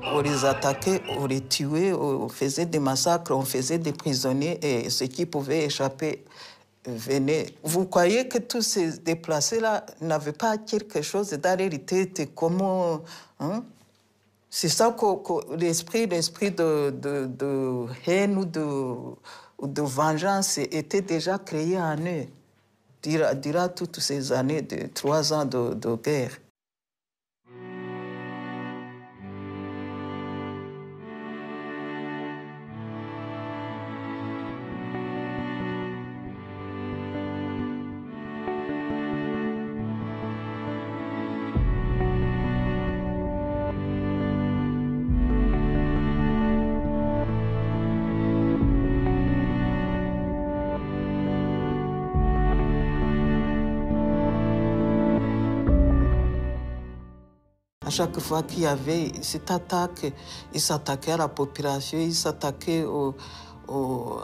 on les attaquait, on les tuait, on faisait des massacres, on faisait des prisonniers et ceux qui pouvaient échapper venaient. Vous croyez que tous ces déplacés-là n'avaient pas quelque chose d'hérité de comment. Hein? C'est ça que, l'esprit, l'esprit de, de, de, haine ou de, de vengeance était déjà créé en eux durant toutes ces années de trois ans de, de guerre. À chaque fois qu'il y avait cette attaque, ils s'attaquaient à la population, ils s'attaquaient aux, aux, aux,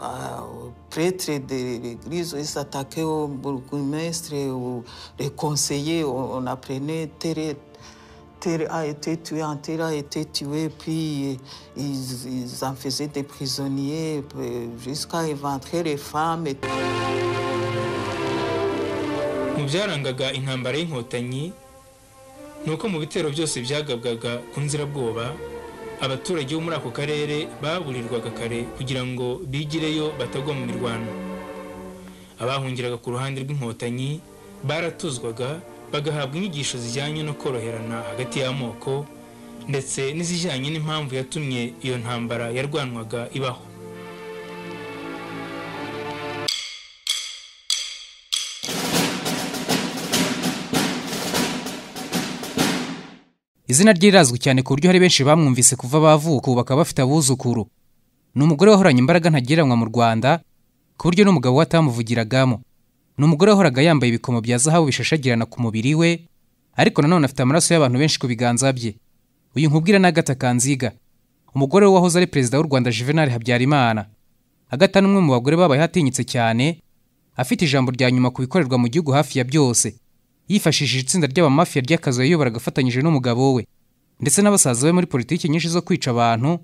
prêtres de l'église, ils s'attaquaient aux bourgmestres, aux les conseillers. On, on apprenait tel, tel a été tué, un tel a été tué, puis ils, ils en faisaient des prisonniers jusqu'à éventrer les femmes. mu byarangaga intambara y'inkotanyi nuko mu bitero byose byagabwaga ku nzirabwoba abaturage bo muri ako karere baburirwaga kare kugira ngo bigireyo batagwa mu mirwano abahungiraga ku ruhande rw'inkotanyi baratuzwaga bagahabwa inyigisho zijyanye no koroherana hagati y'amoko ndetse n'izijyanye n'impamvu yatumye iyo ntambara yarwanwaga ibaho izina rye rirazwi cyane ku buryo hari benshi bamwumvise kuva bavuka ubu bakaba bafite abuzukuru ni umugore wahoranye imbaraga ntagereranywa mu rwanda ku buryo n'umugabo we atamuvugiragamo ni umugore wahoraga yambaye ibikomo bya zahabu bishashagirana ku mubiri we ariko nanone afite amaraso y'abantu benshi ku biganza bye uyu nkubwira ni agata kanziga umugore we wahoze ari perezida w'u rwanda juvenal habyarimana agata ni umwe mu bagore babaye atinyitse cyane afite ijambo rya nyuma ku bikorerwa mu gihugu hafi ya byose yifashishije itsinda ry'abamafiya ry'akazi yayoboraga afatanyije n'umugabo we ndetse n'abasaza be muri politiki nyinshi zo kwica abantu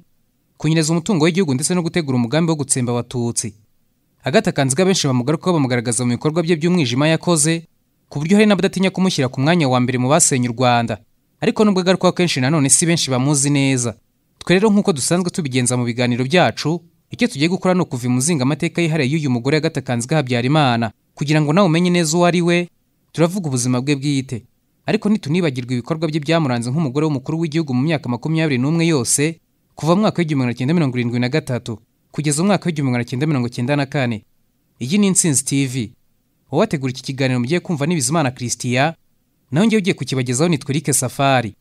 kunyereza umutungo w'igihugu ndetse no gutegura umugambi wo gutsemba abatutsi agatakanziga benshi bamugarukaho bamugaragaza mu bikorwa bye by'umwijima yakoze ku buryo hari n'abadatinya kumushyira ku mwanya wa mbere mu basenye u rwanda ariko nubwo agarukaho kenshi nanone si benshi bamuzi neza twe rero nk'uko dusanzwe tubigenza mu biganiro byacu icyo tugiye gukora ni ukuva imuzinga amateka yihariye y'uyu mugore agatakanziga habyarimana kugira ngo nawe umenye neza uwo ari we turavuga ubuzima bwe bwite ariko ntitunibagirwe ibikorwa bye byamuranze nk'umugore w'umukuru w'igihugu mu myaka makumyabiri n'umwe yose kuva mu mwaka w'igihumbi magana cyenda mirongo irindwi na gatatu kugeza umwaka w'igihumbi magana cyenda mirongo cyenda na kane iyi ni insinzi tv uwategura iki kiganiro mugiye kumva n'ibizimana christian naho ngewe ugiye kukibagezaho nitwa eric safari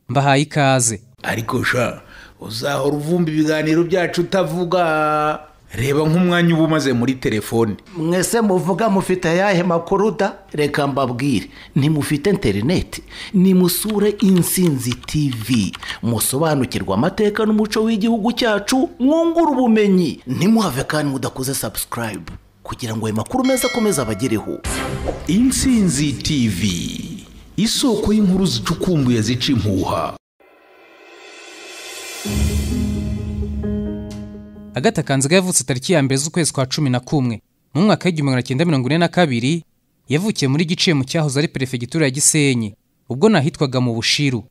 mbahaye ikaze ariko sha uzahora uvumba ibiganiro byacu utavuga reba nk'umwanya uba umaze muri telefone mwese muvuga mufite ayahe makuru da reka mbabwire ntimufite interineti nimusure insinzi tivi musobanukirwe amateka n'umuco w'igihugu cyacu mwungure ubumenyi ntimuhave kandi mudakoze sabusikarayibu kugira ngo ayo makuru meza akomeze abagereho insinzi tivi isoko y'inkuru zicukumbuye zica impuha agata kanziga yavutse tariki ya mbere z'ukwezi kwa cumi na kumwe mu mwaka w'igihumbi magana cyenda mirongo ine na kabiri yavukiye muri gice mu cyahoze ari perefegitura ya gisenyi ubwo nahitwaga mu bushiru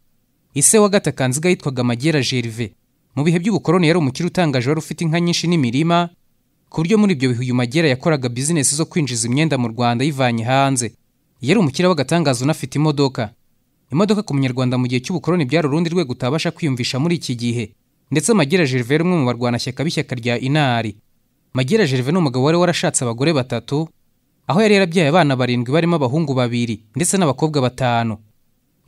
ise wa gata kanziga yitwaga magera gerve mu bihe by'ubukoroni yari umukire utangaje wari ufite inka nyinshi n'imirima ku buryo muri ibyo bihe uyu magera yakoraga bizinesi zo kwinjiza imyenda mu rwanda ayivanye hanze yari umukire w'agatangaza unafite imodoka imodoka ku munyarwanda mu gihe cy'ubukoroni byari urundi rwego utabasha kwiyumvisha muri iki gihe ndetse magira gerve umwe mu barwanashyaka b'ishyaka rya inari magira gerve ni umugabo wari warashatse abagore batatu aho yari yarabyaye abana barindwi barimo abahungu babiri ndetse n'abakobwa batanu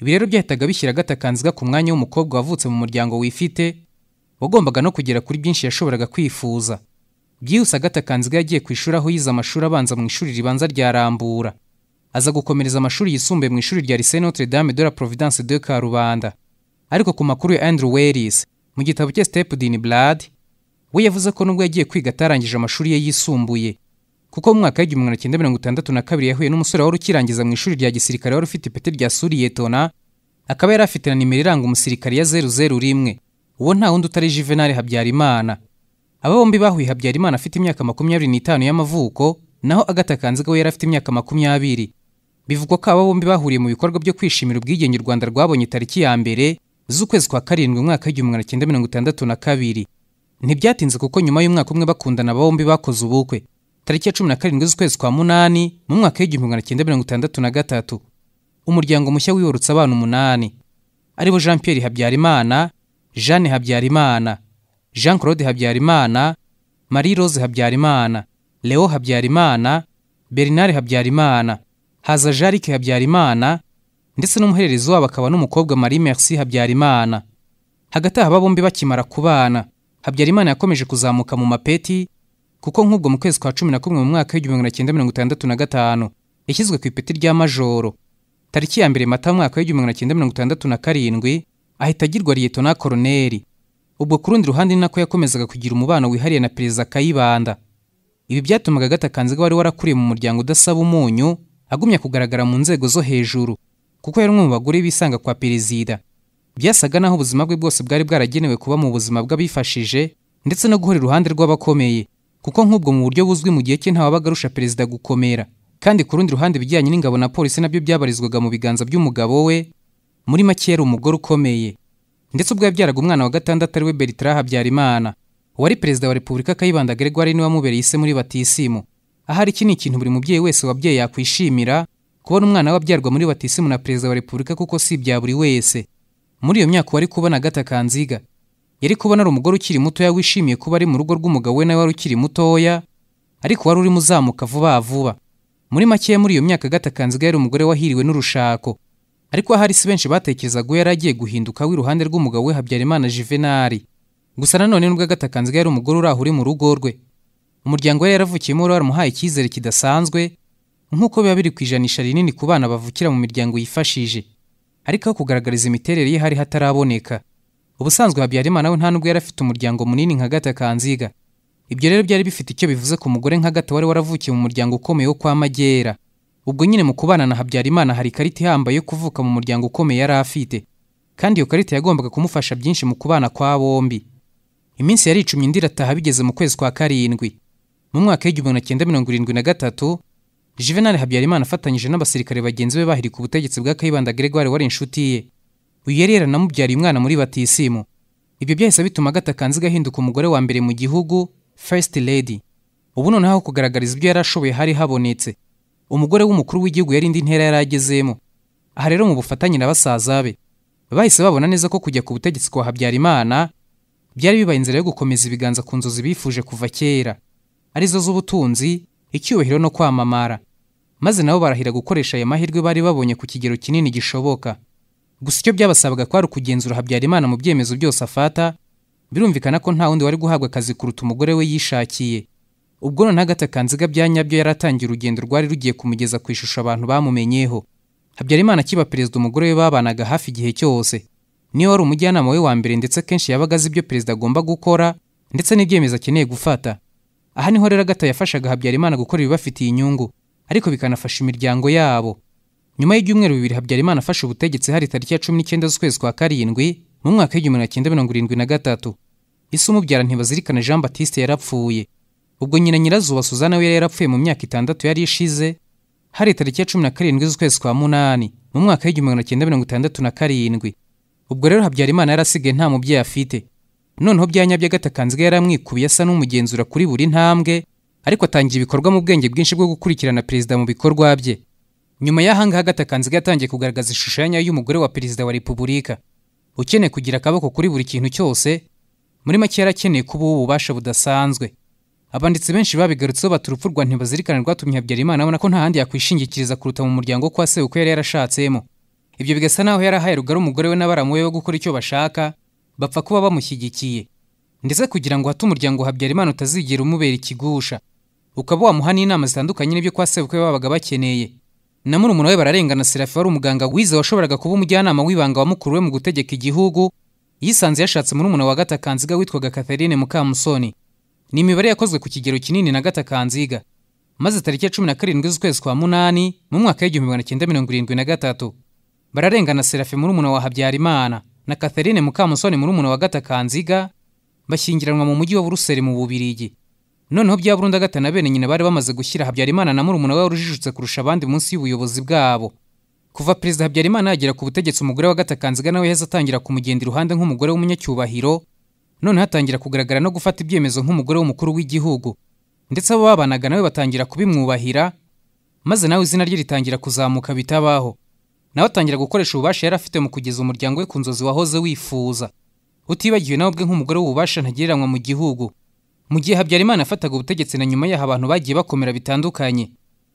ibi rero byahitaga bishyira agatakanziga ku mwanya w'umukobwa wavutse mu muryango wifite wagombaga no kugera kuri byinshi yashoboraga kwifuza byihuse agatakanziga yagiye ku ishuri aho yize amashuri abanza mu ishuri ribanza rya rambura aza gukomereza amashuri yisumbuye mu ishuri rya lycée notre dame de la providence de karubanda ariko ku makuru ya andrew weris mu gitabo cye sitepu dini buradi we yavuze ko nubwo yagiye kwiga atarangije amashuri ye yisumbuye kuko mu mwaka w'igihumbi magana cyenda mirongo itandatu na kabiri yahuye n'umusore wari ukirangiza mu ishuri rya gisirikare wari ufite ipeti rya suriyetona akaba yari afite na nimero iranga umusirikare ya zeru zeru rimwe uwo nta wundi utari juvenali habyarimana aba bombi bahuye habyarimana afite imyaka makumyabiri n'itanu y'amavuko naho agata kanziga we yari afite imyaka makumyabiri bivugwa ko aba bombi bahuriye mu bikorwa byo kwishimira ubwigenge u rwanda rwabonye tariki ya mbere z'ukwezi kwa karindwi umwaka w'igihumbi magana cyenda mirongo itandatu na kabiri ntibyatinze kuko nyuma y'umwaka umwe bakundana aba bombi bakoze ubukwe tariki ya cumi na karindwi z'ukwezi kwa munani mu mwaka w'igihumbi magana cyenda mirongo itandatu na gatatu umuryango mushya wibarutse abana umunani aribo jean pierre habyarimana jeanne habyarimana jean claude habyarimana marie rose habyarimana leo habyarimana bernard habyarimana haza jarike habyarimana ndetse n'umuhererezi wabo akaba n'umukobwa marie merci habyarimana hagati aha bombi bakimara kubana habyarimana yakomeje kuzamuka mu mapeti kuko nk'ubwo mu kwezi kwa cumi na kumwe mu mwaka w'igihumbi magana cyenda mirongo itandatu na gatanu yashyizwe ku ipeti rya majoro tariki ya mbere mata mwaka w'igihumbi magana cyenda mirongo itandatu na karindwi ahita agirwa liyetona koroneri ubwo ku rundi ruhande ni nako yakomezaga kugira umubano wihariye na perezida kayibanda ibi byatumaga agatakanziga wari warakuriye mu muryango udasaba umunyu agumya kugaragara mu nzego zo hejuru kuko yari umwe mu bagore bisanga kwa perezida byasaga naho ubuzima bwe bwose bwari bwaragenewe kuba mu buzima bw'abifashije ndetse no guhora iruhande rw'abakomeye kuko nk'ubwo mu buryo buzwi mu gihe cye ntawabaga arusha perezida gukomera kandi ku rundi ruhande ibijyanye n'ingabo na polisi nabyo byabarizwaga mu biganza by'umugabo we muri make yari umugore ukomeye ndetse ubwo yabyaraga umwana wa gatandatu ari we bertrand habyarimana wari perezida wa repubulika kayibanda gregoire niwe wamubereye ise muri batisimu ahari iki ni ikintu buri mubyeyi wese wabyeyi yakwishimira kubona umwana we abyarwa muri batisimu na perezida wa repubulika kuko si ibya buri wese muri iyo myaka wari kubona agatakanziga yari kubona ari umugore ukiri mutoya wishimiye kuba ari mu rugo rw'umugabo we nawe wari ukiri mutoya ariko wari urimo uzamuka vuba vuba muri makeya muri iyo myaka agatakanziga yari umugore wahiriwe n'urushako ariko ahari si benshi batekerezaga uwo yari agiye guhinduka w'iruhande rw'umugabo we habyarimana juvenali gusa nanone nubwo agatakanziga yari umugore uraho uri mu rugo rwe umuryango we yaravukiyemo wari waramuhaye icyizere kidasanzwe nk'uko biba biri ku ijanisha rinini ku bana bavukira mu miryango yifashije ariko aho kugaragariza imiterere ye hari hataraboneka ubusanzwe habyarimana we nta nubwo yari afite umuryango munini nka gatakanziga ibyo rero byari bifite icyo bivuze ku mugore nka gata wari waravukiye mu muryango ukomeye wo kwa magera ubwo nyine mu kubana na habyarimana hari ikarita ihambaye yo kuvuka mu muryango ukomeye yari afite kandi iyo karita yagombaga kumufasha byinshi mu kubana kwa bombi iminsi yari icumye indi irataha bigeze mu kwezi kwa karindwi mu mwaka w'igihumbi magana cyenda mirongo irindwi na gatatu juvenal habyarimana afatanyije n'abasirikare bagenzi be bahirika ubutegetsi bwa kayibanda gregoire wari inshuti ye uyu yari yaranamubyariye umwana muri batisimu ibyo byahise bituma gatakanziga ahinduka umugore wa mbere mu gihugu first lady ubu noneho aho kugaragariza ibyo yari ashoboye hari habonetse umugore w'umukuru w'igihugu yari indi ntera yari agezemo aha rero mu bufatanye na basaza be bahise babona neza ko kujya ku butegetsi kwa habyarimana byari bibaye inzira yo gukomeza ibiganza ku nzozi bifuje kuva kera arizo z'ubutunzi icyubahiro no kwamamara maze nabo barahira gukoresha aya mahirwe bari babonye ku kigero kinini gishoboka gusa icyo byabasabaga kwari ukugenzura habyarimana mu byemezo byose afata birumvikana ko nta wundi wari guhabwa akazi kuruta umugore we yishakiye ubwo noneho agatakanziga bya nyabyo yari atangiye urugendo rwari rugiye kumugeza ku ishusho abantu bamumenyeho habyarimana akiba perezida umugore we babanaga hafi igihe cyose niyo wari umujyanama we wa mbere ndetse akenshi yabaga azi ibyo perezida agomba gukora ndetse n'ibyemezo akeneye gufata aha niho rero agata yafashaga habyarimana gukora ibibafitiye inyungu ariko bikanafasha imiryango yabo nyuma y'ibyumweru bibiri habyarimana afashe ubutegetsi hari tariki ya cumi n'ikenda z'ukwezi kwa karindwi mu mwaka w'igihumbi magana cyenda mirongo irindwi na gatatu isi umubyara ntibazirikana jean batiste yarapfuye ubwo nyina nyirazuba suzana we yari yarapfuye mu myaka itandatu yari ishize hari tariki ya cumi na karindwi z'ukwezi kwa munani mu mwaka w'igihumbi magana cyenda mirongo itandatu na karindwi ubwo rero habyarimana yari asigaye nta mubyeyi afite noneho byanyabyo agatakanziga yari amwikubiye asa n'umugenzura kuri buri ntambwe ariko atangiye ibikorwa mu bwenge bwinshi bwo gukurikirana perezida mu bikorwa bye nyuma y'ahangaha agatakanziga yatangiye kugaragaza ishusho ya nyayo y'umugore wa perezida wa repubulika ukeneye kugira akaboko kuri buri kintu cyose muri make yari akeneye kuba ubu ububasha budasanzwe abanditsi benshi babigarutseho bati urupfu rwa ntibazirikane rwatumye habyarimana abona ko nta handi yakwishingikiriza kuruta mu muryango kwa se uko yari yarashatsemo ibyo bigasa naho yari ahaye rugari umugore we n'abaramu be bo gukora icyo bashaka bapfa kuba bamushyigikiye ndetse kugira ngo hate umuryango habyarimana utazigera umubera ikigusha ukaba wamuha n'inama zitandukanye n'ibyo kwa sebukwe babaga bakeneye na murumuna we bararengana serafi wari umuganga wize washoboraga kuba umujyanama w'ibanga wa mukuru we mu gutegeka igihugu yisanze yashatse murumuna wa gatakanziga witwaga katherine mukamusoni ni imibare yakozwe ku kigero kinini na gatakanziga maze tariki ya cumi na karindwi z'ukwezi kwa munani mu mwaka w'igihumbi magana cyenda mirongo irindwi na gatatu bararengana serafi murumuna wa habyarimana na Catherine Mukamusoni murumuna wa Gatakanziga bashyingiranwa mu mujyi wa Buruseli mu Bubiligi noneho bya Burunda Gata na bene nyina bari bamaze gushyira Habyarimana na murumuna we urujijutse kurusha abandi munsi y'ubuyobozi bwabo kuva perezida Habyarimana yagera ku butegetsi umugore wa Gatakanziga nawe yahise atangira kumugenda iruhande nk'umugore w'umunyacyubahiro noneho atangira kugaragara no gufata ibyemezo nk'umugore w'umukuru w'igihugu ndetse abo babanaga nawe batangira kubimwubahira maze nawe izina rye ritangira kuzamuka bitabaho nawe atangira gukoresha ububasha yari afite mu kugeza umuryango we ku nzozi wahoze wifuza utibagiwe nawe ubwe nk'umugore w'ububasha ntagereranywa mu gihugu mu gihe habyarimana afataga ubutegetsi na nyuma yaho abantu bagiye bakomera bitandukanye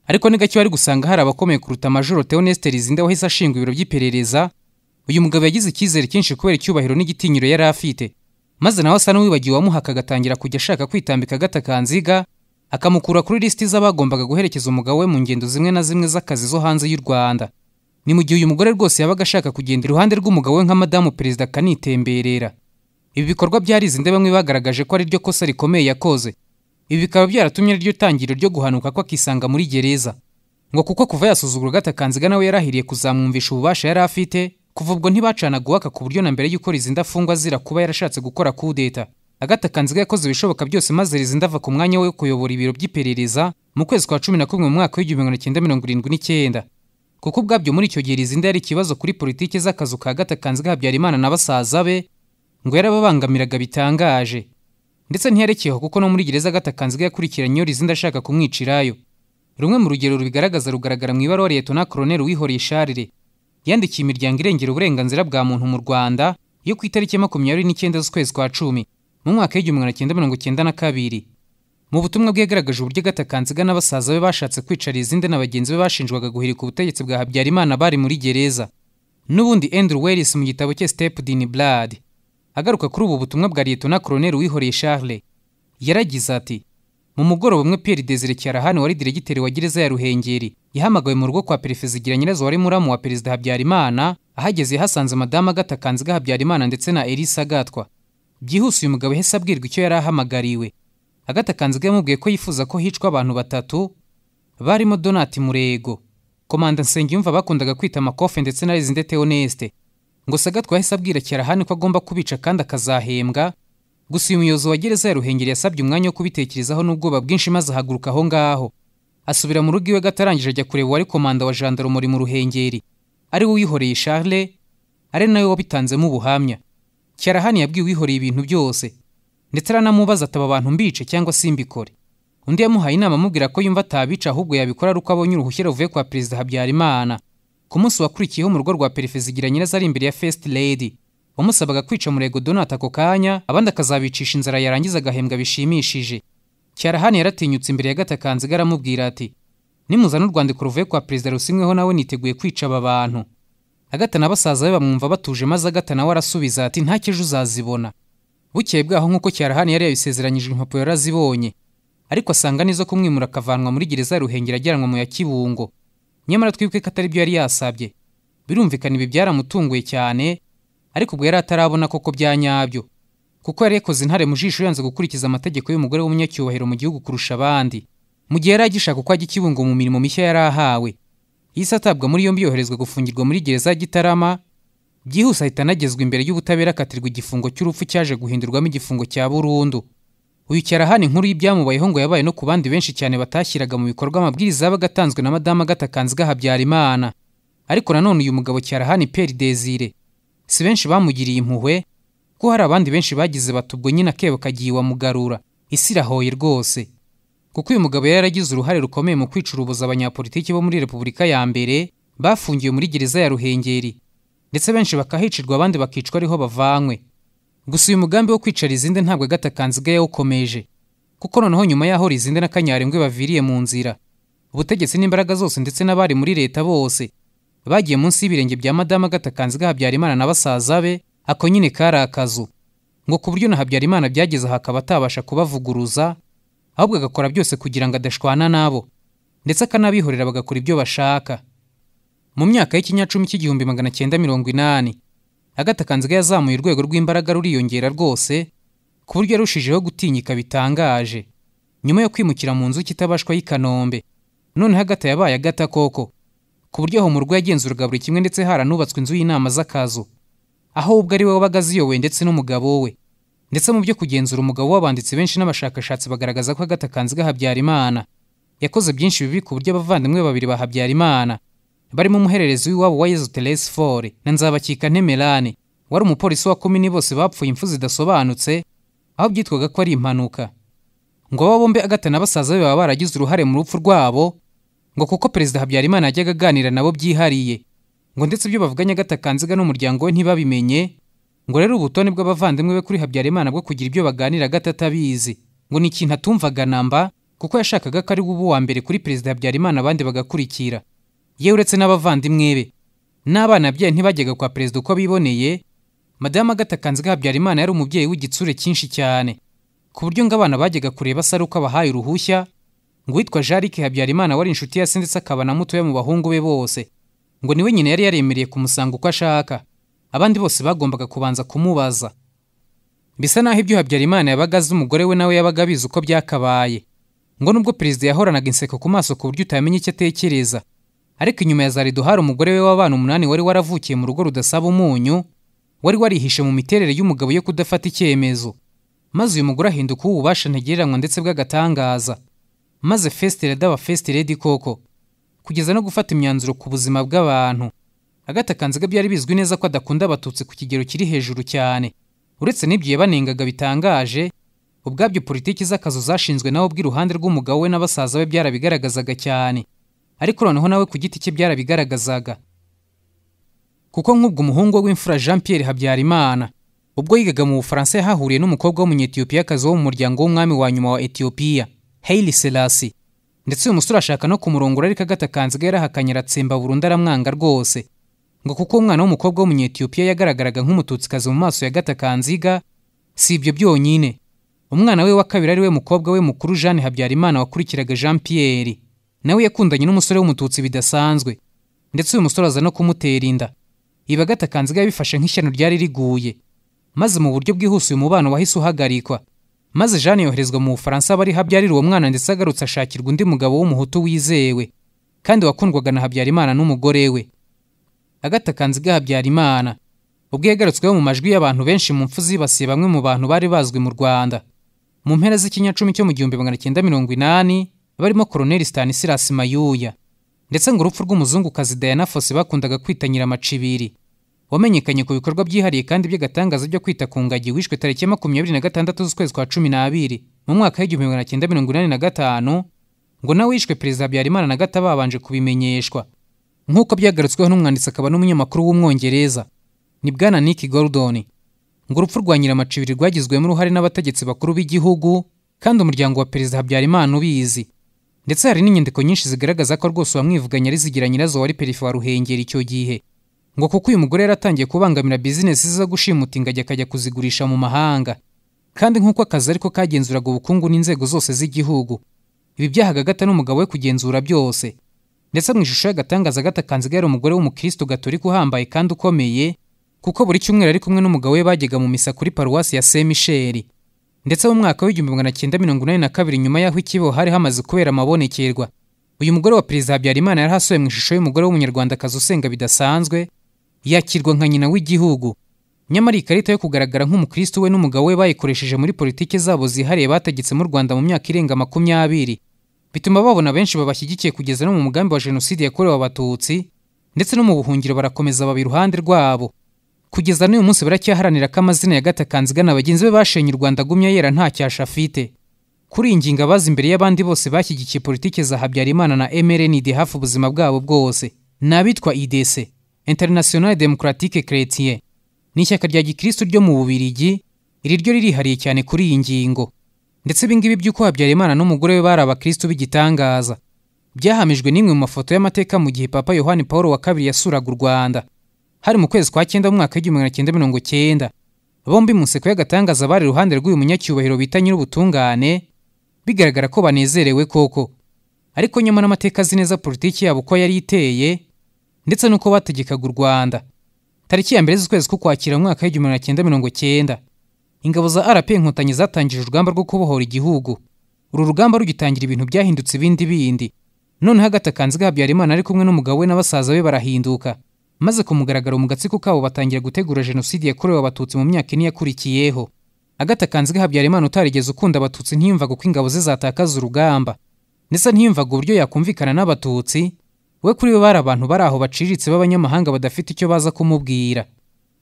ariko ni gake wari gusanga hari abakomeye kuruta majoro teonesite rizinde wahise ashinga ibiro by'iperereza uyu mugabo yagize icyizere cyinshi kubera icyubahiro n'igitinyiro yari afite maze nawe asa n'uwibagiwe uwamuhaka agatangira kujya ashaka kwitambika agatakanziga akamukura kuri lisiti z'abagombaga guherekeza umugabo we mu ngendo zimwe na zimwe z'akazi zo hanze y'u Rwanda ni mu gihe uyu mugore rwose yabaga ashaka kugenda iruhande rw'umugabo we nka madamu perezida akanitemberera ibi bikorwa byarizinde bamwe bagaragaje ko ari ryo kosa rikomeye yakoze ibi bikaba byaratumye ari ryo tangiriro ryo guhanuka ko akisanga muri gereza ngo kuko kuva yasuzugura gatakanziga nawe yarahiriye kuzamwumvisha ububasha yari afite kuva ubwo ntibacanaga uwaka ku buryo na mbere y'uko rizinda afungwa azira kuba yarashatse gukora kudeta agatakanziga yakoze ibishoboka byose maze rizinda ava ku mwanya we wo kuyobora ibiro by'iperereza mu kwezi kwa cumi na kumwe mu mwaka w'igihumbi magana cyenda mirongo irindwi n'icyenda kuko ubwabyo muri icyo gihe rizinda yari ikibazo kuri politiki z'akazu ka gatakanziga habyarimana na basaza be ngo yarababangamiraga bitangaje ndetse ntiyarekeyeho kuko no muri gereza gatakanziga yakurikiranye iyo rizinda ashaka kumwicirayo rumwe mu rugero rubigaragaza rugaragara mu ibaruwa liyetona koroneri wihoreye sharire yandikiye imiryango irengera uburenganzira bwa muntu mu rwanda yo ku itariki makumyabiri n'icyenda z'ukwezi kwa cumi mu mwaka w'igihumbi magana cyenda mirongo cyenda na kabiri mu butumwa bwe yagaragaje uburyo gatakanziga n'abasaza be bashatse kwicara izindi na bagenzi be bashinjwaga guhirika ubutegetsi bwa habyarimana bari muri gereza n'ubundi andrew wellis mu gitabo cye step din blood agaruka kuri ubu butumwa bwa liyetona koroneri wihoreye charles yaragize ati mu mugoroba umwe pierre desire cyarahani wari diregiteri wa gereza ya ruhengeri yahamagawe mu rugo kwa perefezigira nyirazo wari muramu wa perezida habyarimana ahageze yahasanze madamu agatakanziga habyarimana ndetse na elisa agatwa byihuse uyu mugabo yahise abwirwa icyo yari ahamagariwe agatakanziga yamubwiye ko yifuza ko hicwa abantu batatu barimo donati murego komanda nsengiyumva bakundaga kwita amakofe ndetse na rezinde teonesite ngo sagatwa yahise abwira cyarahani ko agomba kubica kandi akazahembwa gusa uyu muyobozi wa gereza ya ruhengeri yasabye umwanya wo kubitekerezaho n'ubwoba bwinshi maze ahaguruka aho ngaho asubira mu rugo iwe gatarangije ajya kureba uwari komanda wa jandarumori mu ruhengeri ari we wihoreye charles ari nawe wabitanzemo ubuhamya cyarahani yabwiwe uwihoreye ibintu byose ndetse aranamubaza ataba abantu mbice cyangwa simbikore undi yamuhaye inama amubwira ko yumva atabica ahubwo yabikora ari uko abonye uruhushya ruvuye kwa perezida habyarimana ku munsi wakurikiyeho mu rugo rwa perefezigira nyirazo ari imbere ya first lady wamusabaga kwica murego donata ako kanya abandi akazabicisha inzara yarangiza agahembwa bishimishije cyarahani yaratinyutse imbere ya gatakanziga aramubwira ati nimuzana urwandiko ruvuye kwa perezida rusinyweho nawe niteguye kwica aba bantu agata na basaza be bamwumva batuje maze agata nawe arasubiza ati nta ejo uzazibona bukeye bwaho nk'uko cyarahani yari yabisezeranyije impapuro yarazibonye ariko asanga n'izo kumwimura akavanwa muri gereza ya ruhengeri ajyanwa mu ya kibungo nyamara twibuke ko atari byo yari yasabye birumvikana ibi byaramutunguye cyane ariko ubwo yari atarabona koko bya nyabyo kuko yari yakoze intare mu jisho yanze gukurikiza amategeko y'umugore w'umunyacyubahiro mu gihugu kurusha abandi mu gihe yari agishaka uko ajya ikibungo mu mirimo mishya yari ahawe yahise atabwa muri yombi yoherezwa gufungirwa muri gereza ya gitarama byihuse ahita anagezwa imbere y'ubutabera akatirwa igifungo cy'urupfu cyaje guhindurwamo igifungo cya burundu uyu cyarahani nkuru y'ibyamubayeho ngo yabaye no ku bandi benshi cyane batashyiraga mu bikorwa amabwiriza yabaga atanzwe na madamu agatakanziga habyarimana ariko nanone uyu mugabo cyarahani peri desire si benshi bamugiriye impuhwe kuko hari abandi benshi bagize bati ubwo nyine akebo kagiye wamugarura isi irahoye rwose kuko uyu mugabo yari yaragize uruhare rukomeye mu kwicurubuza abanyapolitiki bo muri repubulika ya mbere bafungiwe muri gereza ya ruhengeri ndetse benshi bakahicirwa abandi bakicwa ariho bavanywe gusa uyu mugambi wo kwicara izindi ntabwo agatakanziga yawukomeje kuko noneho nyuma y'aho rizinde na kanyarengwe baviriye mu nzira ubutegetsi n'imbaraga zose ndetse n'abari muri leta bose bagiye munsi y'ibirenge bya madamu agatakanziga habyarimana na basaza be ako nyine kari akazu ngo ku buryo na habyarimana byageze aha akaba atabasha kubavuguruza ahubwo agakora byose kugira ngo adashwana nabo ndetse akanabihorera bagakora ibyo bashaka mu myaka y'ikinyacumi cy'igihumbi magana cyenda mirongo inani agatakanziga yazamuye urwego rw'imbaraga ruriyongera rwose ku buryo yarushijeho gutinyika bitangaje nyuma yo kwimukira mu nzu kitabashwa y'i kanombe noneho agata yabaye agata koko ku buryo aho mu rugo yagenzuraga buri kimwe ndetse haranubatswe inzu y'inama z'akazu aho ubwo ari we wabaga aziyoboye ndetse n'umugabo we ndetse mu byo kugenzura umugabo w'abanditsi benshi n'abashakashatsi bagaragaza ko agatakanzi gahabyarimana yakoze byinshi bibi ku buryo abavandimwe babiri ba habyarimana barimo umuhererezi w'iwabo wa yezu teresi fore na nzabakika ntemerane wari umupolisi wa komini bose bapfuye impfu zidasobanutse aho byitwaga ko ari impanuka ngo aba bombi agata na basaza be baba baragize uruhare mu rupfu rwabo ngo kuko perezida habyarimana yajyaga aganira nabo byihariye ngo ndetse ibyo bavuganye agatakanziga n'umuryango we ntibabimenye ngo rero ubutoni bw'abavandimwe be kuri habyarimana bwo kugira ibyo baganira gatatabizi ngo ni ikintu atumvaga namba kuko yashakaga ko ari we uba uwa mbere kuri perezida habyarimana abandi bagakurikira yewe uretse n'abavandimwe be n'abana bye ntibajyaga kwa perezida uko biboneye madamu agatakanziga habyarimana yari umubyeyi w'igitsure cyinshi cyane ku buryo ngo abana bajyaga kureba asa ari uko abahaye uruhushya ngo uwitwa jarike habyarimana wari inshuti ya se ndetse akaba na mutoya mu bahungu be bose ngo niwe nyina yari yaremereye kumusanga uko ashaka abandi bose bagombaga kubanza kumubaza bisa naho ibyo habyarimana yabaga azi umugore we nawe yabaga abizi uko byakabaye ngo nubwo perezida yahoranaga inseko ku maso ku buryo utamenya icyo atekereza ariko inyuma ya za rido hari umugore we w'abana umunani wari waravukiye mu rugo rudasaba umunyu wari warihishe mu miterere y'umugabo yo kudafata icyemezo maze uyu mugore ahinduka uw'ububasha ntagereranywa ndetse bw'agatangaza maze fesite reda aba fesite redi koko kugeza no gufata imyanzuro ku buzima bw'abantu agatakanziga byari bizwi neza ko adakunda abatutsi ku kigero kiri hejuru cyane uretse n'ibyo yabanengaga bitangaje ubwabyo politiki z'akazu zashinzwe nawe bw'iruhande rw'umugabo we n'abasaza be byarabigaragazaga cyane ariko noneho nawe ku giti cye byarabigaragazaga kuko nk'ubwo umuhungu w'imfura jean Pierre habyarimana ubwo yigaga mu bufaransa yahahuriye n'umukobwa w'umunyetiyopiyakazi wo mu muryango w'umwami wa nyuma wa etiyopiya Haile Selassie ndetse uyu musore ashaka no kumurongora ariko agatakanziga yarahakanye aratsemba burundu aramwanga rwose ngo kuko umwana w'umukobwa w'umunyetiyopiya yagaragaraga nk'umututsikazi mu maso ya gatakanziga si ibyo byonyine umwana we wa kabiri ari we mukobwa we mukuru Jeanne Habyarimana wakurikiraga Jean Pierre nawe yakundanye n'umusore w'umututsi bidasanzwe ndetse uyu musore aza no kumutera inda iba gatakanziga yabifashe nk'ishyano ryari riguye maze mu buryo bwihuse uyu mubano wahise uhagarikwa maze Jeanne yoherezwa mu Bufaransa aba ariho abyarira uwo mwana ndetse agarutse ashakirwa undi mugabo w'umuhutu wizewe kandi wakundwaga na Habyarimana n'umugore we agatakanziga Habyarimana ubwo yagarutsweho mu majwi y'abantu benshi mu mfu zibasiye bamwe mu bantu bari bazwi mu Rwanda mu mpera z'ikinyacumi cyo mu gihumbi magana cyenda mirongo inani barimo Colonel Stanislas Mayuya ndetse ngo urupfu rw'umuzungukazi Diana Fosse bakundaga kwita Nyiramacibiri wamenyekanye ku bikorwa byihariye kandi by'agatangaza byo kwita ku ngagi wishwe tariki ya makumyabiri na gatandatu z'ukwezi kwa cumi n'abiri mu mwaka w'igihumbi magana cyenda mirongo inani na gatanu ngo nawe wishwe perezida habyarimana na gata babanje kubimenyeshwa nk'uko byagarutsweho n'umwanditsi akaba n'umunyamakuru w'umwongereza ni bwana nick gordon ngo urupfu rwa nyiramacibiri rwagizwemo uruhare n'abategetsi bakuru b'igihugu kandi umuryango wa perezida habyarimana ubizi ndetse hari n'inyandiko nyinshi zigaragaza ko rwose uwamwivuganye ari zigira nyirazo wari perife wa ruhengeri icyo gihe ngo kuko uyu mugore yaratangiye kubangamira bizinesi zo gushimuta ingagi akajya kuzigurisha mu mahanga kandi nk'uko akazi ariko kagenzuraga ubukungu n'inzego zose z'igihugu ibi byahaga agata n'umugabo we kugenzura byose ndetse mu ishusho y'agatangaza agatakanziga yari umugore w'umukristo gatorika uhambaye kandi ukomeye kuko buri cyumweru ari kumwe n'umugabo we bajyaga mu misa kuri paruwasi ya saint michel ndetse mu mwaka w'igihumbi magana cyenda mirongo inani na kabiri nyuma y'aho ikibo hari hamaze kubera amabonekerwa uyu mugore wa perezida habyarimana yari hasuwe mu ishusho y'umugore w'umunyarwandakazi usenga bidasanzwe yakirwa nka nyina w'igihugu nyamara ikarita yo kugaragara nk'umukristo we n'umugabo we bayikoresheje muri politiki zabo zihariye bategetse mu rwanda mu myaka irenga makumyabiri bituma babona benshi babashyigikiye kugeza no mu mugambi wa jenoside yakorewe abatutsi ndetse no mu buhungiro barakomeza baba iruhande rwabo kugeza n'uyu munsi baracyaharanira ko amazina ya gatakanziga na bagenzi be bashenye u rwanda agumya yera nta cyasha afite kuri iyi ngingo abazi imbere y'abandi bose bashyigikiye politiki za habyarimana na mrnd hafi ubuzima bwabo bwose ni abitwa idese International Democratique Chrétien ni ishyaka rya gikristo ryo mu Bubirigi iri ryo ririhariye cyane kuri iyi ngingo ndetse ibi ngibi by'uko Habyarimana n'umugore we bari abakristo b'igitangaza byahamijwe n'imwe mu mafoto y'amateka mu gihe Papa Yohani Paul wa kabiri yasuraga u Rwanda hari mu kwezi kwa cyenda mu mwaka w'igihumbi magana cyenda mirongo cyenda bombi mu nseko y'agatangaza bari iruhande rw'uyu munyacyubahiro bita nyir'ubutungane bigaragara ko banezerewe koko ariko nyamara amateka azi neza politiki yabo uko yari iteye ndetse n'uko bategekaga u rwanda tariki ya mbere z'ukwezi k'ukwakira mu mwaka w'igihumbi magana cyenda mirongo cyenda ingabo za rp inkotanyi zatangije urugamba rwo kubohora igihugu uru rugamba rugitangira ibintu byahindutse ibindi bindi noneho agatakanziga habyarimana ari kumwe n'umugabo we n'abasaza be barahinduka maze ku mugaragaro mu gatsiko kabo batangira gutegura jenoside yakorewe abatutsi mu myaka ine yakurikiyeho agata kanzige habyarimana utarigeze ukunda abatutsi ntiyumvaga uko ingabo ze zatakaza urugamba ndetse ntiyumvaga uburyo yakumvikana n'abatutsi we kuri we bari abantu bari aho baciriritse b'abanyamahanga badafite icyo baza kumubwira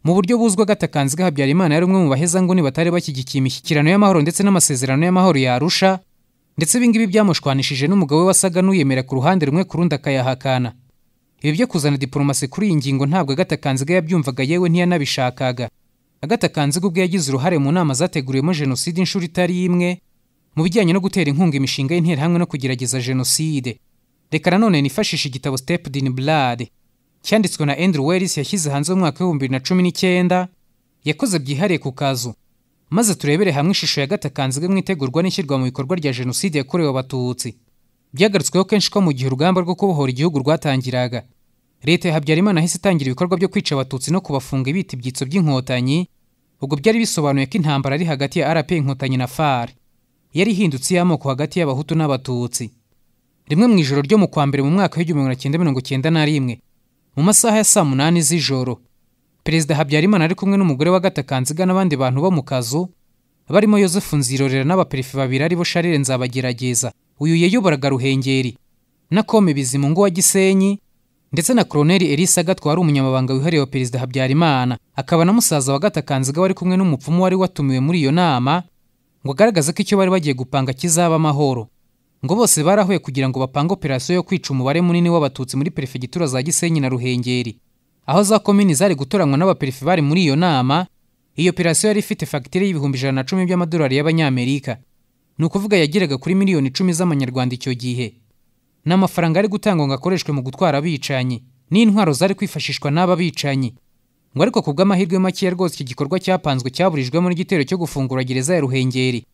mu buryo buzwi agata kanzige habyarimana yari umwe mu bahezanguni batari bashyigikiye imishyikirano y'amahoro ndetse n'amasezerano y'amahoro yarusha ndetse ibingibi byamushwanishije n'umugabo we wasaga n'uyemera ku ruhande rumwe ku rundi akayahakana ibi byo kuzana diporomasi kuri iyi ngingo ntabwo agata kanziga yabyumvaga yewe ntiyanabishakaga agata kanziga ubwo yagize uruhare mu nama zateguriwemo jenoside inshuro itari imwe mu bijyanye no gutera inkunga imishinga y'interahamwe no kugerageza jenoside reka nanone nifashisha igitabo steped in blood cyanditswe na andrew wells yashyize hanze mu mwaka w'ibihumbi bibiri na cumi n'icyenda yakoze byihariye ku kazu maze turebere hamwe ishusho ya gata kanziga mu itegurwa n'ishyirwa mu bikorwa rya jenoside yakorewe abatutsi byagarutsweho kenshi ko mu gihe urugamba rwo kubohora igihugu rwatangiraga leta ya habyarimana yahise itangira ibikorwa byo kwica abatutsi no kubafunga ibita ibyitso by'inkotanyi ubwo byari bisobanuye ko intambara ari hagati ya rp inkotanyi na far yari ihindutse iy'amoko hagati y'abahutu n'abatutsi rimwe mu ijoro ryo mu kwa mbere mu mwaka w'igihumbi magana cyenda mirongo cyenda na rimwe mu masaha ya saa munani z'ijoro perezida habyarimana ari kumwe n'umugore wa gatakanziga n'abandi bantu bo mu kazu barimo yosefu nzirorera n'abaperefe babiri aribo sharire nzabagerageza uyu yayoboraga ruhengeri na kome bizimungu wa gisenyi ndetse na koroneli elisa gatwa wari umunyamabanga wihariye wa perezida habyarimana akaba na musaza wa gatakanziga wari kumwe n'umupfumu wari watumiwe muri iyo nama ngo agaragaze ko icyo bari bagiye gupanga kizaba amahoro ngo bose barahuye kugira ngo bapange operasiyo yo kwica umubare munini w'abatutsi muri perefegitura za gisenyi na ruhengeri aho za komini zari gutoranywa n'abaperefe bari muri iyo nama iyo operasiyo yari ifite fagitire y'ibihumbi ijana na cumi by'amadolari y'abanyamerika ni ukuvuga yageraga kuri miliyoni icumi z'amanyarwanda icyo gihe ni amafaranga ari gutangwa ngo akoreshwe mu gutwara abicanyi n'intwaro zari kwifashishwa n'aba bicanyi ngo ariko ku bw'amahirwe makeya rwose iki gikorwa cyapanzwe cyaburijwemo n'igitero cyo gufungura gereza ya ruhengeri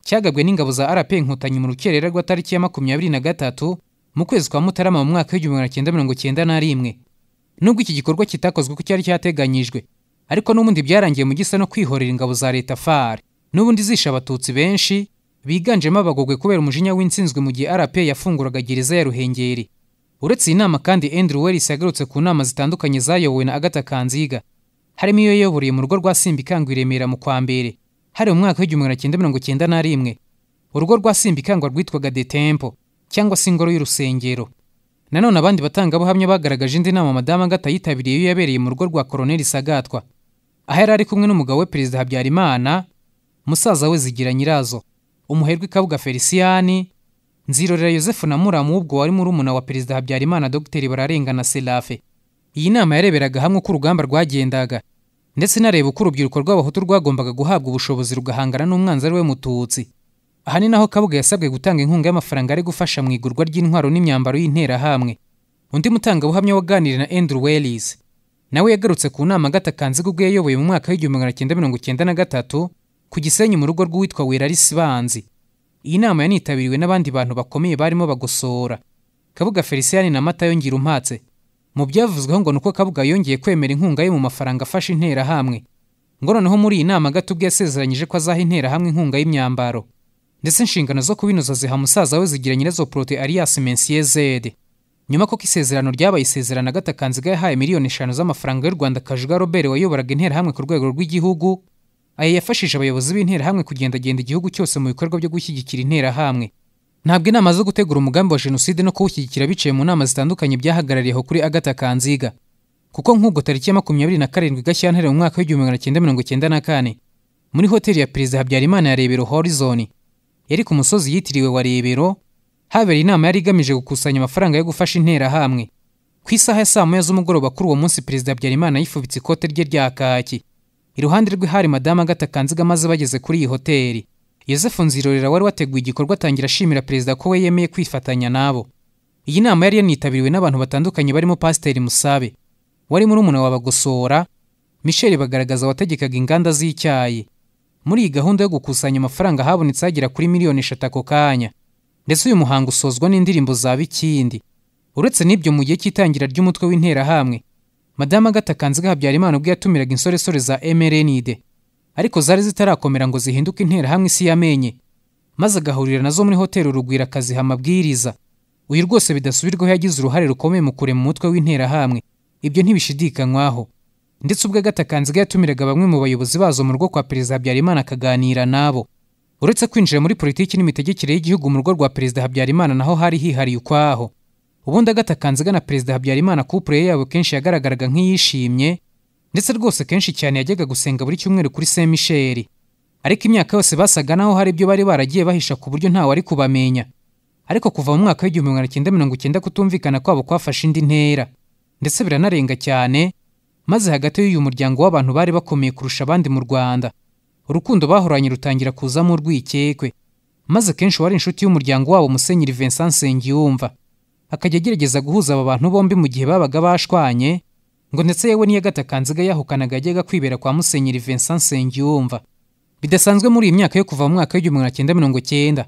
cyagabwe n'ingabo za rp inkotanyi mu rukerera rw'atariki ya makumyabiri na gatatu mu kwezi kwa mutarama mu mwaka w'igihumbi magana cyenda mirongo cyenda na rimwe nubwo iki gikorwa kitakozwe uko cyari cyateganyijwe ariko n'ubundi byarangiye mu gisa no kwihorera ingabo za leta far n'ubundi zishe abatutsi benshi biganjemo abagogwe kubera umujinya w'insinzwe mu gihe rp yafunguraga gereza ya ruhengeri uretse iyi nama kandi andrew wellis yagarutse ku nama zitandukanye zayobowe na agata kanziga harimo iyo yayoboreye mu rugo rwa simbikangwa i remera mu kwa mbere hari mu mwaka w'igihumbi magana cyenda mirongo cyenda na rimwe urugo rwa simbikangwa rwitwaga de tempo cyangwa se ingoro y'urusengero nanone abandi batangabuhamya bagaragaje indi nama madamu agata yitabiriye iyo yabereye mu rugo rwa koroneli sagatwa aho yari ari kumwe n'umugabo we perezida habyarimana musaza we zigira nyirazo umuherwe kabuga feliciyani nzirorera yosefu na muramu ubwo wari murumuna wa perezida habyarimana dogiteri bararengana serafe iyi nama yareberaga hamwe uko urugamba rwagendaga ndetse inareba uko urubyiruko rw'abahutu rwagombaga guhabwa ubushobozi rugahangana n'umwanzi ari we mututsi aha ni naho kabuga yasabwe gutanga inkunga y'amafaranga ari gufasha mu igurwa ry'intwaro n'imyambaro y'interahamwe undi mutangabuhamya waganiriye na andrew wellis nawe yagarutse ku nama agatakanziga ubwo yayoboye mu mwaka w'igihumbi magana cyenda mirongo cyenda na gatatu ku gisenyi mu rugo rw'uwitwa werarisi banzi iyi nama yanitabiriwe n'abandi bantu bakomeye barimo bagosora kabuga feliciyani na mata yongera umpatse mu byavuzweho ngo nuko kabuga yongeye kwemera inkunga ye mu mafaranga afasha interahamwe ngo noneho muri iyi nama gato ubwo yasezeranyije ko azaha interahamwe inkunga y'imyambaro ndetse inshingano zo kubinoza ziha musaza we zigira nyirazo porote alias mensiye zede nyuma koko isezerano ryabaye isezerano agatakanziga yahaye miliyoni eshanu z'amafaranga y'u rwanda kajuga robert wayoboraga interahamwe ku rwego rw'igihugu aya yafashije abayobozi b'interahamwe kugendagenda igihugu cyose mu bikorwa byo gushyigikira interahamwe ntabwo inama zo gutegura umugambi wa jenoside no kuwushyigikira biciye mu nama zitandukanye byahagarariyeho kuri agata kanziga kuko nk'ubwo tariki ya makumyabiri na karindwi gashyantare mu mwaka w'igihumbi magana cyenda mirongo cyenda na kane muri hoteli ya perezida habyarimana ya rebero horizon yari ku musozi yitiriwe wa rebero habereye inama yari igamije gukusanya amafaranga yo gufasha interahamwe ku isaha ya saa moya z'umugoroba kuri uwo munsi perezida habyarimana yifubitse ikote rye rya kaki iruhande rwe hari madamu agata kanziga maze bageze kuri iyi hoteli yosefu nzirorera wari wateguye igikorwa atangira ashimira perezida ko we yemeye kwifatanya nabo iyi nama yari yanitabiriwe n'abantu batandukanye barimo pasiteri musabe wari murumuna wa bagosora michel bagaragaza wategekaga inganda z'icyayi muri iyi gahunda yo gukusanya amafaranga habonetse hagera kuri miliyoni eshatu ako kanya ndetse uyu muhango usozwa n'indirimbo za bikindi uretse n'ibyo mu gihe cy'itangira ry'umutwe w'interahamwe madamu agata kanziga habyarimana ubwo yatumiraga insoresore za emerenide ariko zari zitarakomera ngo zihinduke interahamwe isi yamenye maze agahurira nazo muri hoteli urugwira akaziha amabwiriza uyu rwose bidasubirwaho yagize uruhare rukomeye mu kurema umutwe w'interahamwe ibyo ntibishidikanywaho ndetse ubwo agatakanziga yatumiraga bamwe mu bayobozi bazo mu rugo kwa perezida habyarimana akaganira n'abo uretse kwinjira muri politiki n'imitegekere y'igihugu mu rugo rwa perezida habyarimana naho hari hihariye ukwaho ubundi agatakanziga na perezida habyarimana kupure yabo kenshi yagaragaraga nk'iyishimye ndetse rwose kenshi cyane yajyaga gusenga buri cyumweru kuri saint michel ariko imyaka yose basaga naho hari ibyo bari baragiye bahisha ku buryo ntawe ari kubamenya ariko kuva mu mwaka w'igihumbi magana cyenda mirongo icyenda kutumvikana kwabo kwafashe indi ntera ndetse biranarenga cyane maze hagati y'uyu muryango w'abantu bari bakomeye kurusha abandi mu rwanda urukundo bahoranye rutangira kuzamo urwikekwe maze kenshi wari inshuti y'umuryango wabo musenyeri vincent nsengiyumva akajya agerageza guhuza aba bantu bombi mu gihe babaga bashwanye ngo ndetse yewe n'iyo agatakanziga yahukanaga yajyaga kwibera kwa musenyeri vincent nsengiyumva bidasanzwe muri iyi myaka yo kuva mu mwaka w'igihumbi magana cyenda mirongo cyenda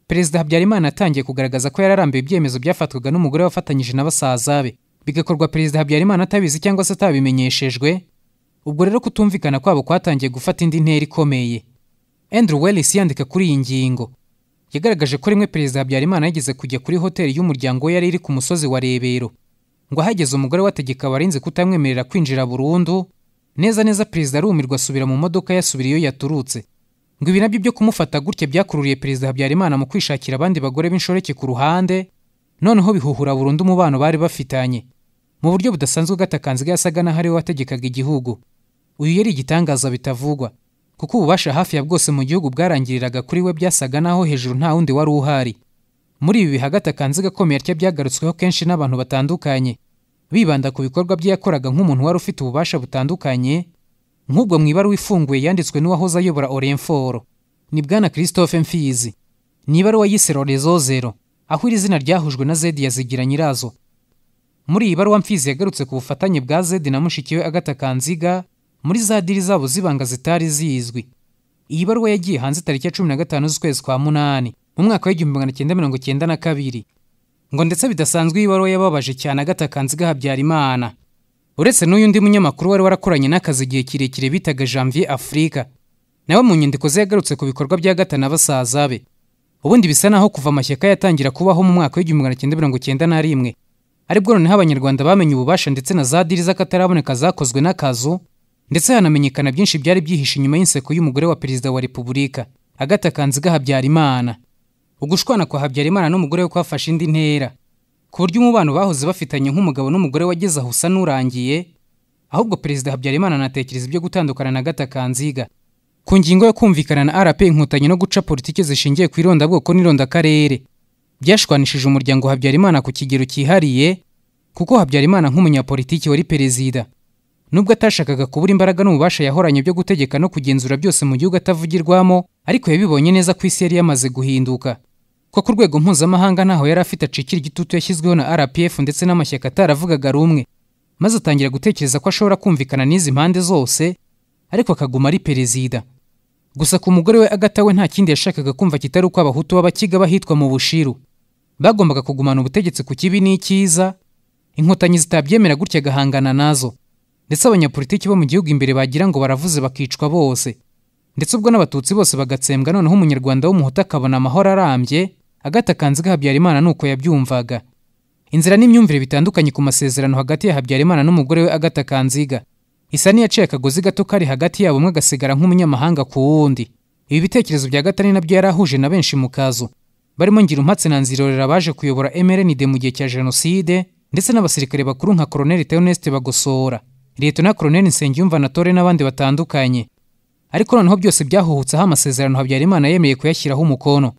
perezida habyarimana yatangiye kugaragaza ko yararambiwe ibyemezo byafatwaga n'umugore wafatanyije na basaza be bigakorwa perezida habyarimana atabizi cyangwa se atabimenyeshejwe ubwo rero kutumvikana kwabo kwatangiye gufata indi ntera ikomeye andrew wellis yandika kuri iyi ngingo yagaragaje ko rimwe perezida habyarimana yigeze kujya kuri hoteli y'umuryango we yari iri ku musozi wa rebero ngo ahageze umugore wategeka abarinzi kutamwemerera kwinjira burundu neza neza perezida arumirwa asubira mu modoka yasubira iyo yaturutse ngo ibi nabyo byo kumufata gutya byakururiye perezida habyarimana mu kwishakira abandi bagore b'inshoreke ku ruhande noneho bihuhura burundu umubano bari bafitanye mu buryo budasanzwe gatakanziga yasaga n'aho ariwe wategekaga igihugu uyu yari igitangaza bitavugwa kuko ububasha hafi ya bwose mu gihugu bwarangiriraga kuri we byasaga n'aho hejuru nta wundi wari uhari muri ibi bihe gatakanziga akomeye atya byagarutsweho kenshi n'abantu batandukanye bibanda ku bikorwa bye yakoraga nk'umuntu wari ufite ububasha butandukanye nk'ubwo mu ibaruwa ifunguye yanditswe n'uwahoze ayobora orenforo ni bwana christophe mfizi ni ibaruwa yise rorezozero aho iri zina ryahujwe na zedi yazigira nyirazo muri iyi baruwa mfizi yagarutse ku bufatanye bwa zedi na mushiki we agata kanziga muri za diri zabo z'ibanga zitari zizwi iyi baruwa yagiye hanze tariki ya cumi na gatanu z'ukwezi kwa munani mu mwaka w'igihumbi magana cyenda mirongo cyenda na kabiri ngo ndetse bidasanzwe iyi baruwa yababaje cyane agata kanziga habyarimana uretse n'uyu undi munyamakuru wari warakoranye n'akazi igihe kirekire bitaga janvier afurika nawe mu nyandiko ze yagarutse ku bikorwa bya gata na basaza be ubundi bisa naho kuva amashyaka yatangira kubaho mu mwaka w'igihumbi magana cyenda mirongo cyenda na rimwe aribwo noneho abanyarwanda bamenye ububasha ndetse na za diri z'akataraboneka zakozwe n'akazu ndetse hanamenyekana byinshi byari byihishe inyuma y'inseko y'umugore wa perezida wa repubulika agata kanziga habyarimana ugushwana kwa habyarimana n'umugore we kwafashe indi ntera ku buryo umubano bahoze bafitanye nk'umugabo n'umugore wageze aho usa n'urangiye ahubwo perezida habyarimana anatekereza ibyo gutandukana na gata kanziga ku ngingo yo kumvikana na rp inkotanyi no guca politiki zishingiye ku irondabwoko n'irondakarere byashwanishije umuryango habyarimana ku kigero cyihariye kuko habyarimana nk'umunyapolitiki wari perezida nubwo atashakaga kubura imbaraga n'ububasha yahoranye byo gutegeka no kugenzura byose mu gihugu atavugirwamo ariko yabibonye neza ko isi yari yamaze guhinduka ko ku rwego mpuzamahanga ntaho yari afite acikira igitutu yashyizweho na rpf ndetse n'amashyaka ataravugaga rumwe maze atangira gutekereza ko ashobora kumvikana n'izi mpande zose ariko akaguma ari perezida gusa ku mugore we agata we nta kindi yashakaga kumva kitari uko abahutu b'abakiga bahitwa mu bushiru bagombaga kugumana ubutegetsi ku kibi n'icyiza inkotanyi zitabyemera gutya agahangana nazo ndetse abanyapolitiki bo mu gihugu imbere bagira ngo baravuze bakicwa bose ndetse ubwo n'abatutsi bose bagatsembwa noneho umunyarwanda w'umuhutu akabona amahoro arambye agata kanziga habyarimana ni uko yabyumvaga inzira n'imyumvire bitandukanye ku masezerano hagati ya habyarimana n'umugore we agata kanziga isa n'iyaciye akagozi gato kari hagati yabo umwe agasigara nk'umunyamahanga ku wundi ibi bitekerezo bya gatani nabyo yari ahuje na benshi mu kazu barimo ngirumpatse na nzirorera baje kuyobora mrnd mu gihe cya jenoside ndetse n'abasirikare bakuru nka koroneli theoneste bagosora liyetona koroneli nsengiyumva na tore n'abandi batandukanye ariko noneho byose byahuhutseho amasezerano habyarimana yemeye kuyashyiraho umukono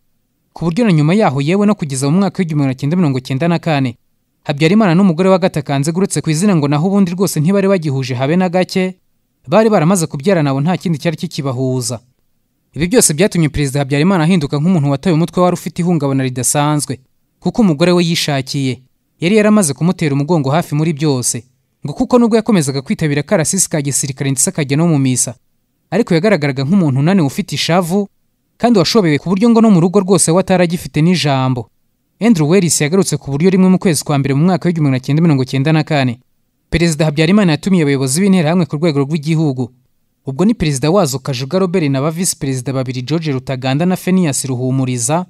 ku buryo na nyuma yaho yewe no kugeza mu mwaka w'igihumbi magana cyenda mirongo cyenda na kane habyarimana n'umugore wa gatakanze uretse ku izina ngo naho ubundi rwose ntibari bagihuje habe na gake bari baramaze kubyara nabo nta kindi cyari kikibahuza ibi byose byatumye perezida habyarimana ahinduka nk'umuntu wataye umutwe wari ufite ihungabana ridasanzwe kuko umugore we yishakiye yari yaramaze kumutera umugongo hafi muri byose ngo kuko nubwo yakomezaga kwitabira karasisi ka gisirikare ndetse akajya no mu misa ariko yagaragaraga nk'umuntu unaniwe ufite ishavu kandi washobewe ku buryo ngo no mu rugo rwose we ataragifite n'ijambo Andrew Wells yagarutse ku buryo rimwe mu kwezi kwa mbere mu mwaka w'igihumbi magana cyenda mirongo cyenda na kane perezida habyarimana yatumiye abayobozi b'interahamwe ku rwego rw'igihugu ubwo ni perezida wazo kajuga robert na ba visi perezida babiri george rutaganda na fenias ruhumuriza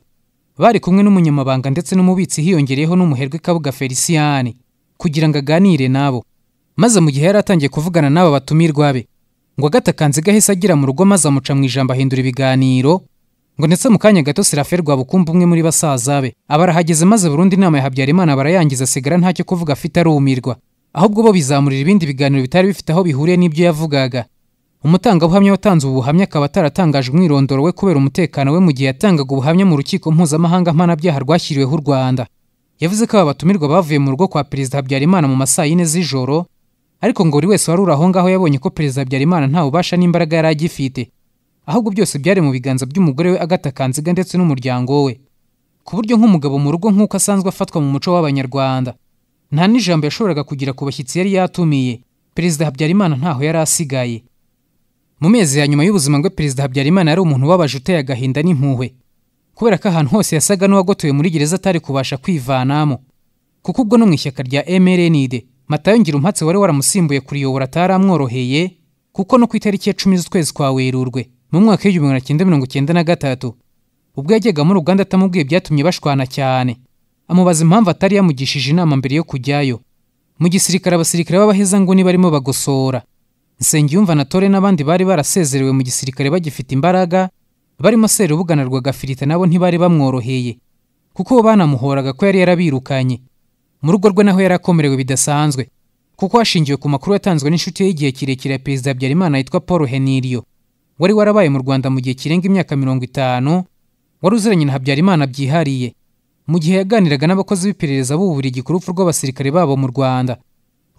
bari kumwe n'umunyamabanga ndetse n'umubitsi hiyongereyeho n'umuherwe kabuga feliciyani kugira ngo aganire nabo maze mu gihe yari atangiye kuvugana n'aba batumirwa be ngo agatakanze gahise agera mu rugo maze amuca mu ijambo ahindura ibiganiro ngo ndetse mu kanya gato serafe rwabukumbu umwe muri basaza be aba arahageze maze burundu inama ya habyarimana barayangiza asigara ntacyo kuvuga afite arumirwa ahubwo bo bizamurira ibindi biganiro bitari bifite aho bihuriye n'ibyo yavugaga umutangabuhamya watanze ubu buhamya akaba ataratangaje umwirondoro we kubera umutekano we mu gihe yatangaga ubuhamya mu rukiko mpuzamahanga mpanabyaha rwashyiriweho u rwanda yavuze ko aba batumirwa bavuye mu rugo kwa perezida habyarimana mu masaa yine z'ijoro ariko ngo buri wese wari uri aho ngaho yabonye ko perezida habyarimana nta bubasha n'imbaraga yari agifite ahubwo byose byari mu biganza by'umugore we agata kanziga ndetse n'umuryango we ku buryo nk'umugabo mu rugo nk'uko asanzwe afatwa mu muco w'abanyarwanda nta n'ijambo yashoboraga kugira ku bashyitsi yari yatumiye perezida habyarimana ntaho yari asigaye mu mezi ya nyuma y'ubuzima bwe perezida habyarimana yari umuntu ubabaje uteye agahinda n'impuhwe kubera ko ahantu hose yasaga n'uwagotowe muri gereza atari kubasha kwivanamo kuko ubwo no mu ishyaka rya mrnd matayo ngirumpatse wari waramusimbuye kuriyobora ataramworoheye kuko no ku itariki ya cumi z'ukwezi kwa werurwe mu mwaka w'igihumbi magana cyenda mirongo cyenda na gatatu ubwo yajyaga muri uganda atamubwiye byatumye bashwana cyane amubaza impamvu atari yamugishije inama mbere yo kujyayo mu gisirikare abasirikare b'abahezanguni barimo bagosora nsengiyumva na tore n'abandi bari barasezerewe mu gisirikare bagifite imbaraga barimo serubuga na rwagafirita nabo ntibari bamworoheye kuko bo banamuhoraga ko yari yarabirukanye mu rugo rwe naho yari akomerewe bidasanzwe kuko hashingiwe ku makuru yatanzwe n'inshuti ye y'igihe kirekire ya perezida habyarimana yitwa paul heniriyo wari warabaye mu rwanda mu gihe kirenga imyaka mirongo itanu wari uziranye na habyarimana byihariye mu gihe yaganiraga n'abakozi b'iperereza b'uburigi ku rupfu rw'abasirikare babo mu rwanda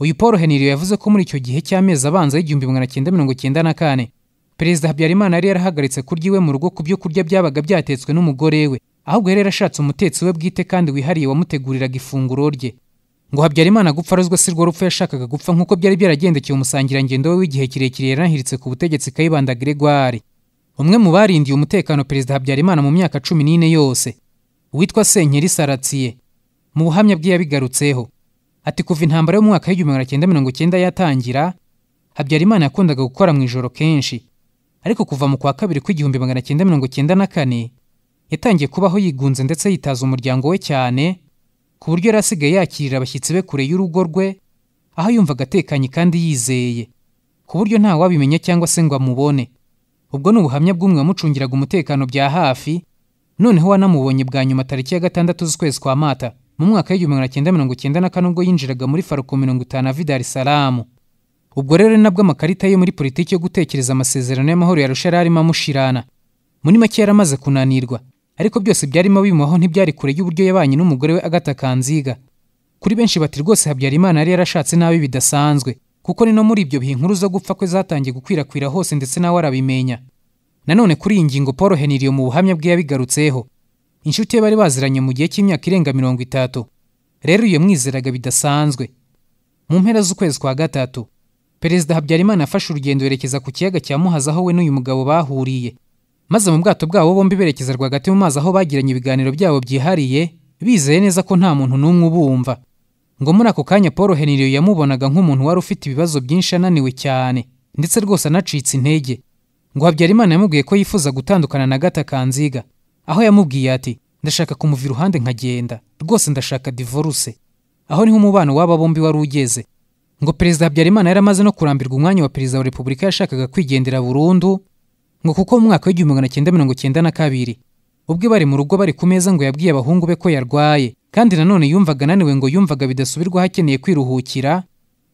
uyu paul heniriyo yavuze ko muri icyo gihe cy'amezi abanza y'igihumbi magana cyenda mirongo cyenda na kane perezida habyarimana yari yarahagaritse kurya iwe mu rugo ku byo kurya byabaga byatetswe n'umugore we ahubwo yari yarashatse umutetsi we bwite kandi wihariye wamuteguriraga ifunguro rye ngo habyarimana gupfa arozwe si rwo rupfu yashakaga gupfa nk'uko byari byaragendekeye umusangirangendo we w'igihe kirekire yaranahiritse ku butegetsi kayibanda gregoire umwe mu barindiye umutekano perezida habyarimana mu myaka cumi n'ine yose witwa senkeri saratiye mu buhamya bwe yabigarutseho ati kuva intambara yo mu mwaka w'igihumbi magana cyenda mirongo cyenda yatangira habyarimana yakundaga gukora mu ijoro kenshi ariko kuva mu kwa kabiri kw'igihumbi magana cyenda mirongo cyenda na kane yatangiye kubaho yigunze ndetse yitaza umuryango we cyane ku buryo yari asigaye yakirira abashyitsi be kure y'urugo rwe aho yumvaga atekanye kandi yizeye ku buryo nta wabimenya cyangwa se ngo amubone ubwo ni ubuhamya bw'umwe wamucungiraga umutekano bya hafi noneho wanamubonye bwa nyuma tariki ya gatandatu z'ukwezi kwa mata mu mwaka w'igihumbi magana cyenda mirongo cyenda na kane ubwo yinjiraga muri faruko mirongo itanu ava i dar salamu ubwo rero nabwo amakarita ye muri politiki yo gutekereza amasezerano y'amahoro yarusha yari arimo amushirana muri make yari amaze kunanirwa ariko byose byarimo bimubaho ntibyari kure y'uburyo yabanye n'umugore we agata kanziga kuri benshi bati rwose habyarimana yari yarashatse nabi bidasanzwe kuko ni no muri ibyo bihe inkuru zo gupfa kwe zatangiye gukwirakwira hose ndetse nawe arabimenya nanone kuri iyi ngingo paul heniriyo mu buhamya bwe yabigarutseho inshuti ye bari baziranye mu gihe cy'imyaka irenga mirongo itatu rero iyo mwizeraga bidasanzwe mu mpera z'ukwezi kwa gatatu perezida habyarimana yafashe urugendo yerekeza ku kiyaga cya muhazi aho we n'uyu mugabo bahuriye maze mu bwato bwabo bombi berekeza rwagati mu mazi aho bagiranye ibiganiro byabo byihariye bizeye neza ko nta muntu n'umwe ubumva ngo muri ako kanya paul heniriyo yamubonaga nk'umuntu wari ufite ibibazo byinshi ananiwe cyane ndetse rwose anacitse intege ngo habyarimana yamubwiye ko yifuza gutandukana na gata kanziga aho yamubwiye ati ndashaka kumuva iruhande nkagenda rwose ndashaka divorce aho niho umubano w'aba bombi wari ugeze ngo perezida habyarimana yari amaze no kurambirwa umwanya wa perezida wa repubulika yashakaga kwigendera burundu ngo kuko mu mwaka w'igihumbi magana cyenda mirongo cyenda na kabiri ubwe bari mu rugo bari ku meza ngo yabwiye abahungu be ko yarwaye kandi nanone yumvaga ananiwe ngo yumvaga bidasubirwaho akeneye kwiruhukira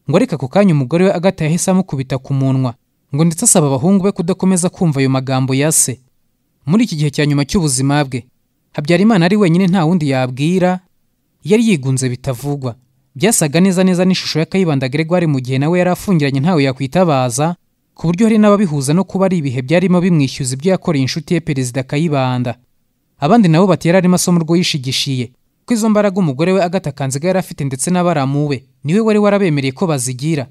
ngo ariko ako kanya umugore we agata yahise amukubita ku munwa ngo ndetse asaba abahungu be kudakomeza kumva ayo magambo ya se muri iki gihe cya nyuma cy'ubuzima bwe habyarimana ari wenyine nta wundi yabwira yari yigunze bitavugwa byasaga neza neza n'ishusho ya kayibanda gregoire mu gihe nawe yari afungiranye ntawe yakwitabaza ku buryo hari n'ababihuza no kuba ari ibihe byarimo bimwishyuza ibyo yakoreye inshuti ye perezida kayibanda abandi nabo bati yari arimo asoma urwo yishigishiye ko izo mbaraga umugore we agata kanziga yari afite ndetse n'abaramuwe niwe wari warabemereye ko bazigira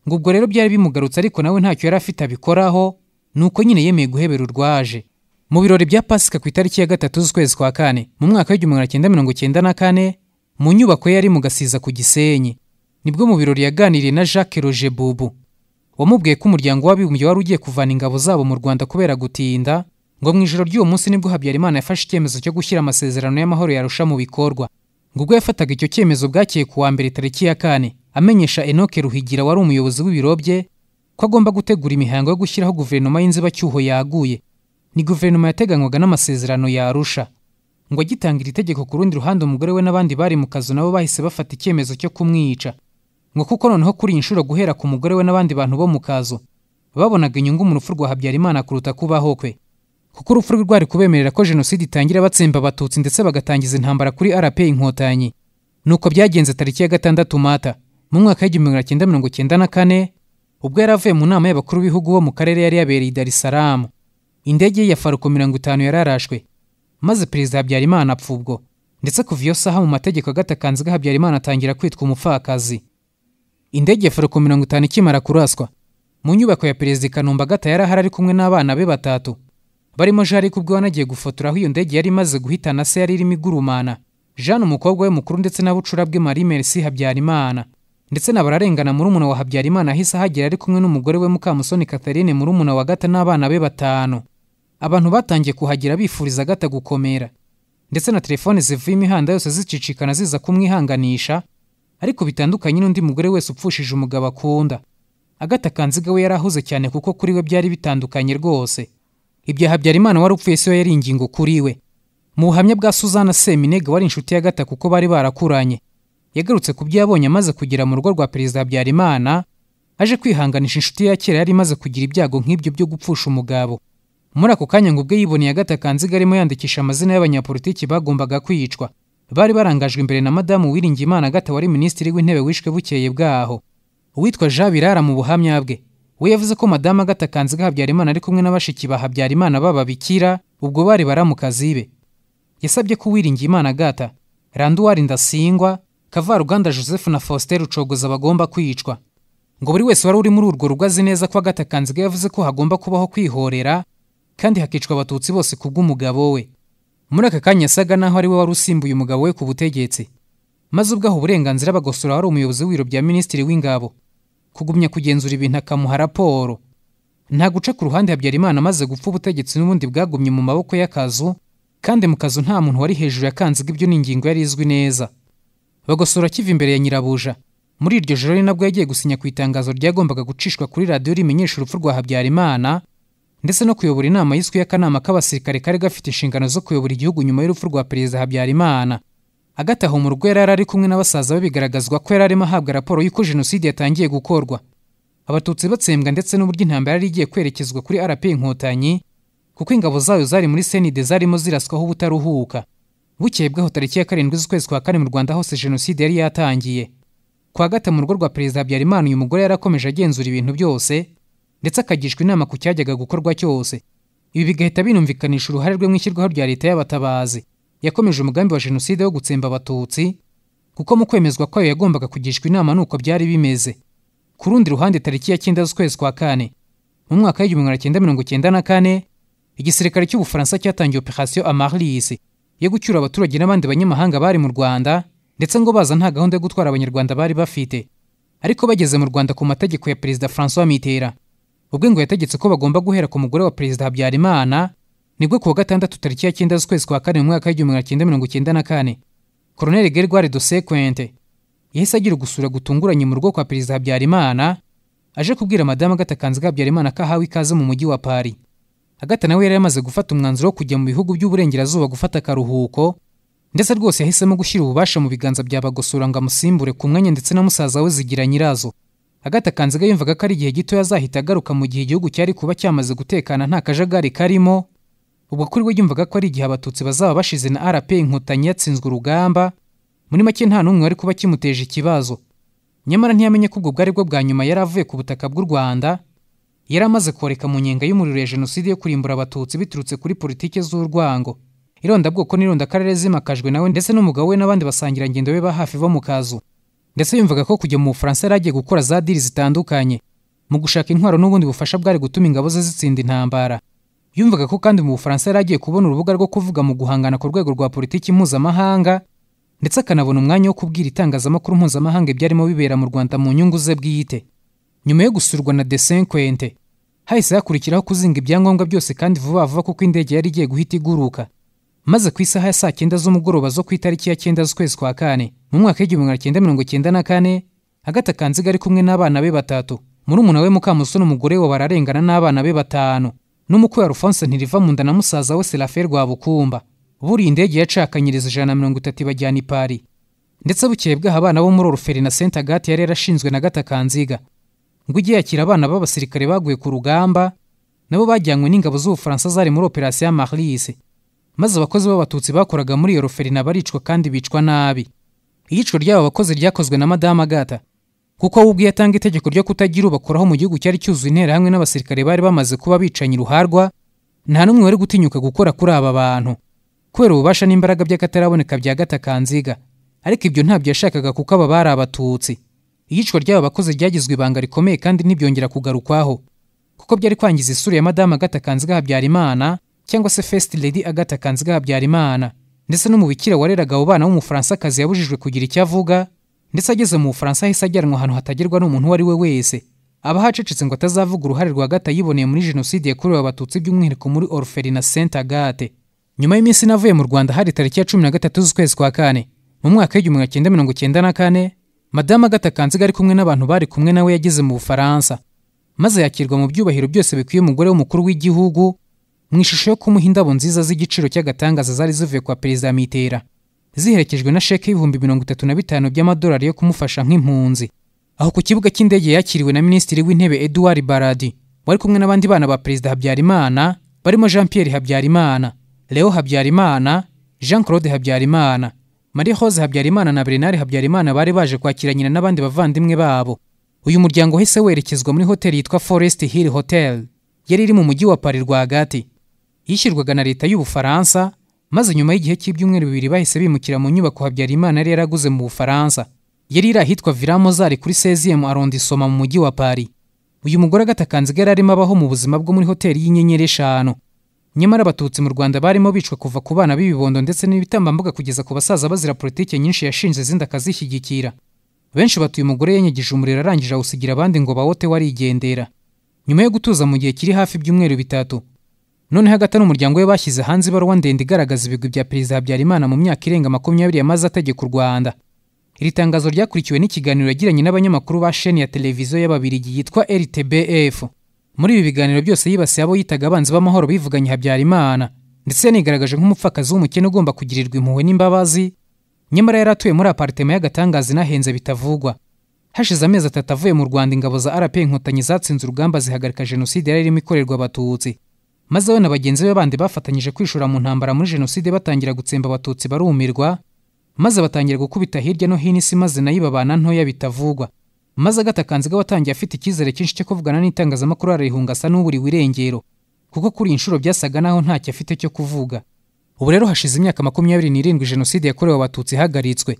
ngo ubwo rero byari bimugarutse ariko nawe ntacyo yari afite abikoraho ni uko nyine yemeye guhebera urwaje mu birori bya pasika ku itariki ya gatatu z'ukwezi kwa kane mu mwaka w'igihumbi magana cyenda mirongo cyenda na kane mu nyubako ye yari mu gasiza ku gisenyi nibwo mu birori yaganiriye na jacques roger bubu wamubwiye ko umuryango w'abibumbye wari ugiye kuvana ingabo zabo mu rwanda kubera gutinda ngo mu ijoro ry'uwo munsi nibwo habyarimana yafashe icyemezo cyo gushyira amasezerano y'amahoro yarusha mu bikorwa ngo ubwo yafataga icyo cyemezo bwakeye ku wa mbere tariki ya kane amenyesha enoke ruhigira wari umuyobozi w'ibiro bye ko agomba gutegura imihango yo gushyiraho guverinoma y'inzibacyuho yaguye ni guverinoma yateganywaga n'amasezerano ya arusha ngo agitanga iri tegeko ku rundi ruhande umugore we n'abandi bari mu kazu nabo bahise bafata icyemezo cyo kumwica ngo kuko noneho kuri iyi nshuro guhera ku mugore we n'abandi bantu bo mu kazu babonaga inyungu mu rupfu rwa habyarimana kuruta kubaho kwe kuko urupfu rwe rwari kubemerera ko jenoside itangira batsemba abatutsi ndetse bagatangiza intambara kuri rp inkotanyi nuko byagenze tariki ya gatandatu mata mu mwaka w'igihumbi magana cyenda mirongo cyenda na kane ubwo yari avuye mu nama y'abakuru b'ibihugu bo mu karere yari yabereye i dar es salaam indege ye ya faruko mirongo itanu yararashwe maze perezida habyarimana apfa ubwo ndetse kuva iyo saha mu mategeko agatakanze ga habyarimana atangira kwitwa umupfakazi indege ya faruko mirongo itanu ikimara kuraswa mu nyubako ya perezida kanomba gata yari ahari ari kumwe n'abana be batatu barimo jarike ubwo wanagiye gufotora aho iyo ndege yari imaze guhitana se yari irimo igurumana jeanne umukobwa we mukuru ndetse na bucurabwe marie merci habyarimana ndetse na bararengana murumuna wa habyarimana ahise ahagera ari kumwe n'umugore we mukamusoni catherine murumuna wa gata n'abana be batanu abantu batangiye kuhagera bifuriza gata gukomera ndetse na telefone zivuye imihanda yose zicicikana ziza kumwihanganisha ariko bitandukanye n'undi mugore wese upfushije umugabo akunda agata kanziga we yari ahuze cyane kuko kuri we byari bitandukanye rwose ibyo habyarimana wari upfuye si yo yari ingingo kuri we mu buhamya bwa suzana seminega wari inshuti ya gata kuko bari barakuranye yagarutse ku byo yabonye amaze kugera mu rugo rwa perezida habyarimana aje kwihanganisha inshuti ya kera yari imaze kugira ibyago nk'ibyo byo gupfusha umugabo muri ako kanya ngo ubwe yiboneye agata kanziga arimo yandikisha amazina y'abanyapolitiki bagombaga kwicwa bari barangajwe imbere na madamu wiringimana agata wari minisitiri w'intebe wishwe bukeye bwaho uwitwa jean birara mu buhamya bwe we yavuze ko madamu agata kanziga habyarimana ari kumwe n'abashiki ba habyarimana b'ababikira ubwo bari baramukazi be yasabye ko uwiringimana agata randuwari ndasingwa kavaruganda joseph na faustin rucogoza bagomba kwicwa ngo buri wese wari uri muri urwo rugo azi neza ko agata kanziga yavuze ko hagomba kubaho kwihorera kandi hakicwa abatutsi bose ku bw'umugabo we muri aka kanya yasaga naho ari we wari usimbuye umugabo we ku butegetsi maze ubwo aho uburenganzira bagosora wari umuyobozi w'ibiro bya minisitiri w'ingabo kugumya kugenzura ibintu akamuha raporo nta guca ku ruhande habyarimana amaze gupfa ubutegetsi n'ubundi bwagumye mu maboko y'akazu kandi mu kazu nta muntu wari hejuru ya kanziga ibyo ni ingingo yari izwi neza bagosora akiva imbere ya nyirabuja muri iryo joro ni nabwo yagiye gusinya ku itangazo ryagombaga gucishwa kuri radiyo rimenyesha urupfu rwa habyarimana ndetse no kuyobora inama y'iswi y'akanama k'abasirikare kari gafite inshingano zo kuyobora igihugu nyuma y'urupfu rwa perezida habyarimana agataha mu rugo yari ari kumwe n'abasaza be bigaragazwa ko yari arimo ahabwa raporo y'uko jenoside yatangiye gukorwa abatutsi batsembwa ndetse n'uburyo intambara yari igiye kwerekezwa kuri rp inkotanyi kuko ingabo zayo zari muri senide zarimo ziraswaho ubutaruhuka bukeye bwaho tariki ya karindwi z'ukwezi kwa kane mu rwanda hose jenoside yari yatangiye kwa gata mu rugo rwa perezida habyarimana uyu mugore yarakomeje agenzura ibintu byose ndetse akagishwa inama ku cyajyaga gukorwa cyose ibi bigahita binumvikanisha uruhare rwe mu ishyirwaho rya leta y'abatabazi yakomeje umugambi wa jenoside wo gutsemba abatutsi kuko mu kwemezwa kwayo yagombaga kugishwa inama nuko byari bimeze ku rundi ruhande tariki ya cyenda z'ukwezi kwa kane mu mwaka w'igihumbi magana cyenda mirongo cyenda na kane igisirikare cy'ubufaransa cyatangiye operasiyo amarlisi yo gucyura abaturage n'abandi banyamahanga bari mu Rwanda ndetse ngo baza nta gahunda yo gutwara abanyarwanda bari bafite ariko bageze mu Rwanda ku mategeko ya Perezida François Mitterrand ubwo ngo yategetse ko bagomba guhera ku mugore wa Perezida Habyarimana nibwo ku wa gatandatu tariki ya cyenda z'ukwezi kwa kane mu mwaka w'igihumbi magana cyenda mirongo cyenda na kane Colonel Gergoire de Sequente yahise agira ugusura gutunguranye mu rugo kwa Perezida Habyarimana aje kubwira Madamu Agatha Kanziga Habyarimana ko ahawe ikaze mu mujyi wa Paris agata nawe yari yamaze gufata umwanzuro wo kujya mu bihugu by'uburengerazuba gufata akaruhuko ndetse rwose yahisemo gushyira ububasha mu biganza bya bagosora ngo amusimbure ku mwanya ndetse na musaza we zigira nyirazo agata kanziga yumvaga ko ari igihe gito yazahita agaruka mu gihe igihugu cyari kuba cyamaze gutekana nta kajagari karimo ubwo kuri we yumvaga ko ari igihe abatutsi bazaba bashize na rp inkotanyi yatsinzwe urugamba muri make nta n'umwe wari kuba kimuteje ikibazo nyamara ntiyamenye ko ubwo bwari bwo bwa nyuma yari avuye ku butaka bw'u rwanda yari amaze koreka mu nyenga y'umuriro ya jenoside yo kurimbura abatutsi biturutse kuri politiki z'urwango irondabwoko n'irondakarere zimakajwe nawe ndetse n'umugabo we n'abandi basangirangendo be ba hafi bo mu kazu ndetse yumvaga ko kujya mu bufaransa yari agiye gukora za diri zitandukanye mu gushaka intwaro n'ubundi bufasha bwari gutuma ingabo ze zitsinda intambara yumvaga ko kandi mu bufaransa yari agiye kubona urubuga rwo kuvuga mu guhangana ku rwego rwa politiki mpuzamahanga ndetse akanabona umwanya wo kubwira itangazamakuru mpuzamahanga ibyarimo bibera mu rwanda mu nyungu ze bwite nyuma yo gusurwa na desenkwente hahise hakurikiraho kuzinga ibyangombwa byose kandi vuba vuba kuko indege yari igiye guhita iguruka maze ku isaha ya saa cyenda z'umugoroba zo ku itariki ya cyenda z'ukwezi kwa kane mu mwaka w'igihumbi magana cyenda mirongo cyenda na kane hagati akanziga ari kumwe n'abana be batatu murumuna we mukamusoni umugore we bararengana n'abana be batanu n'umukwe wa rufonse ntiriva mu nda na musaza we serafe rwabukumba buriya indege yacakanyiriza ijana na mirongo itatu ibajyana i pari ndetse bukeye bwaho abana bo muri oruferi na senta agati yari yarashinzwe na gata kanziga ngo ujye yakira abana b'abasirikare baguye ku rugamba nabo bajyanywe n'ingabo z'ubufaransa zari muri operasiyo ya marise maze abakozi b'abatutsi bakoraga muri iyo roferina baricwa kandi bicwa nabi iyicwa ry'aba bakozi ryakozwe na madame agata kuko we ubwe yatanga itegeko ryo kutagira ubakoraho mu gihugu cyari cyuzuye interahamwe n'abasirikare bari bamaze kuba bicanye uruharwa nta n'umwe wari gutinyuka gukora kuri aba bantu kubera ububasha n'imbaraga by'akataraboneka bya gata kanziga ariko ibyo ntabyo yashakaga kuko aba bari abatutsi iyicwa ry'aba bakozi ryagizwe ibanga rikomeye kandi ntibyongera kugarukwaho kuko byari kwangiza isura ya madame agata kanziga habyarimana cyangwa se fesiti ledi agata kanziga habyarimana ndetse n'umubikira wareraga abo bana w'umufaransakazi yabujijwe kugira icyo avuga ndetse ageze mu bufaransa ahise ajyanwa ahantu hatagerwa n'umuntu uwo ari we wese aba hacecetse ngo atazavuga uruhare rwa gata yiboneye muri jenoside yakorewe abatutsi by'umwihariko muri oruferi na senta agate nyuma y'iminsi navuye mu rwanda hari tariki ya cumi na gatatu z'ukwezi kwa kane mu mwaka w'igihumbi kimwe mirongo icyenda na kane madamu agata kanziga ari kumwe n'abantu bari kumwe nawe yageze mu bufaransa maze yakirwa mu byubahiro byose bikwiye umugore w'umukuru w'igihugu mu ishusho yo kumuha indabo nziza z'igiciro cy'agatangaza zari zivuye kwa perezida mitera ziherekejwe na sheke y'ibihumbi mirongo itatu na bitanu by'amadolari yo kumufasha nk'impunzi aho ku kibuga cy'indege yakiriwe na minisitiri w'intebe eduard baradi wari kumwe n'abandi bana ba perezida habyarimana barimo jean pierre habyarimana leo habyarimana jean claude habyarimana marie rose habyarimana na bernard habyarimana bari baje kwakira nyina n'abandi bavandimwe babo uyu muryango wahise werekezwa muri hoteli yitwa forest hill hotel yari iri mu mujyi wa pari rwagati yishyurwaga na leta y'ubufaransa maze nyuma y'igihe cy'ibyumweru bibiri bahise bimukira mu nyubako habyarimana yari yaraguze mu bufaransa yari iri ahitwa villa mozari kuri seziyemu arondisoma mu mujyi wa pari uyu mugore agatakanziga yari arimo abaho mu buzima bwo muri hoteli y'inyenyeri eshanu nyamara abatutsi mu rwanda barimo bicwa kuva ku bana b'ibibondo ndetse n'ibitambambuga kugeza ku basaza bazira politiki nyinshi yashinze izindi akazishyigikira benshi batuye umugore yanyagije umuriro arangije awusigira abandi ngo bawote warigendera nyuma yo gutuza mu gihe kiri hafi ibyumweru bitatu noneho hagati n'umuryango we bashyize hanze ibaruwa ndende igaragaza ibigwi bya perezida habyarimana mu myaka irenga makumyabiri yamaze ategeka u rwanda iri tangazo ryakurikiwe n'ikiganiro yagiranye n'abanyamakuru ba sheni ya televiziyo y'ababirigi yitwa rtbf muri ibi biganiro byose yibasiye abo yitaga abanzi b'amahoro bivuganye habyarimana ndetse yanigaragaje nk'umupfakazi w'umukene ugomba kugirirwa impuhwe n'imbabazi nyamara yari atuye muri aparitema y'agatangaza inahenze bitavugwa hashize amezi atatu avuye mu rwanda ingabo za rp inkotanyi zatsinze urugamba zihagarika jenoside yari irimo ikorerwa abatutsi maze we na bagenzi be bandi bafatanyije kwishora mu ntambara muri jenoside batangira gutsemba abatutsi barumirwa maze batangira gukubita hirya no hino isi maze nayo ibabana ntoya bitavugwa maze agatakanziga watangiye afite icyizere cyinshi cyo kuvugana n'itangazamakuru ararihunga asa n'uburiwe irengero kuko kuri iyi nshuro byasaga naho ntacyo afite cyo kuvuga ubu rero hashize imyaka makumyabiri n'irindwi jenoside yakorewe abatutsi ihagaritswe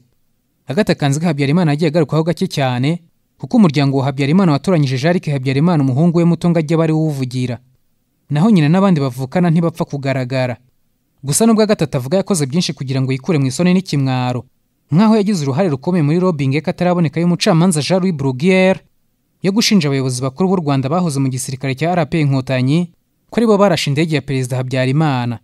agatakanziga habyarimana yagiye agarukwaho gake cyane kuko umuryango wa habyarimana watoranyije jarike habyarimana umuhungu we muto ngo ajye aba ari uwuvugira naho nyina n'abandi bavukana ntibapfa kugaragara gusa nubwo agatatu avuga yakoze byinshi kugira ngo yikure mu isoni n'ikimwaro nk'aho yagize uruhare rukomeye muri robingi y'akataraboneka y'umucamanza jean louis bruguiere yo gushinja abayobozi bakuru b'u rwanda bahoze mu gisirikare cya rp inkotanyi ko aribo barashe indege ya perezida habyarimana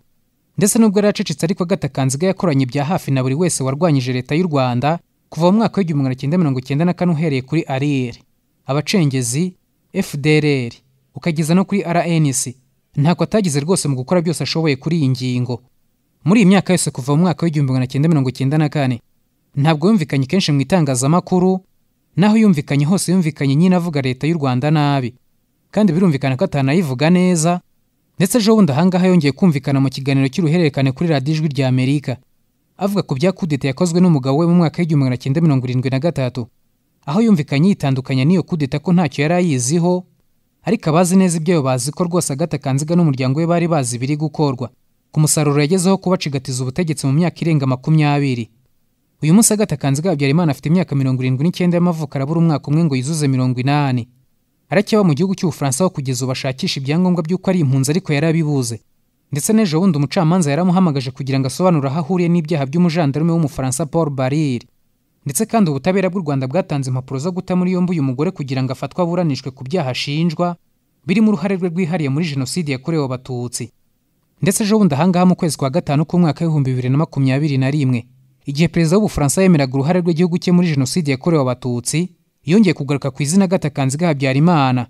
ndetse nubwo yari acecetse ariko agatakanziga yakoranye bya hafi na buri wese warwanyije leta y'u rwanda kuva mu mwaka w'igihumbi magana cyenda mirongo cyenda na kane uhereye kuri ariyeri abacengezi fdrr ukageza no kuri rnc ntako atagize rwose mu gukora byose ashoboye kuri iyi ngingo muri iyi myaka yose kuva mu mwaka w'igihumbi magana cyenda mirongo cyenda na kane ntabwo yumvikanye kenshi mu itangazamakuru naho yumvikanye hose yumvikanye nyine avuga leta y'u rwanda nabi kandi birumvikana ko atanayivuga neza ndetse ejo bundi ahangaha yongeye kumvikana mu kiganiro cy'uruhererekane kuri radiyo ijwi rya amerika avuga ku bya kudeta yakozwe n'umugabo we mu mwaka w'igihumbi magana cyenda mirongo irindwi na gatatu aho yumvikanye yitandukanya n'iyo kudeta ko ntacyo yari ayiziho ariko abazi neza ibyo bazi ko rwose agatakanziga n'umuryango we bari bazi biri gukorwa ku musaruro yagezeho kubacigatiza ubutegetsi mu myaka irenga makumyabiri uyu munsi agatakanziga habyarimana afite imyabura, imyaka mirongo irindwi n'icyenda y'amavuko arabura umwaka umwe ngo yuzuze mirongo inani aracyaba mu gihugu cy'ubufaransa aho kugeza ubu ashakisha ibyangombwa by'uko ari impunzi ariko yarabibuze ndetse n'ejo bundi umucamanza yaramuhamagaje kugira ngo asobanure aho ahuriye n'ibyaha by'umujandarume w'umufaransa paul barire ndetse kandi ubutabera bw'u rwanda bwatanze impapuro zo guta muri yombi uyu mugore kugira ngo afatwe aburanishwe ku byaha ashinjwa birimo uruhare rwe rwihariye muri jenoside yakorewe abatutsi ndetse ejo bundi ahangaha mu kwezi kwa gatanu k'umwaka w'ibihumbi bibiri na makumyabiri na rimwe igihe perezida w'ubufaransa yemeraga uruhare rw'igihugu cye muri jenoside yakorewe abatutsi yongeye kugaruka ku izina gatakanzi ga habyarimana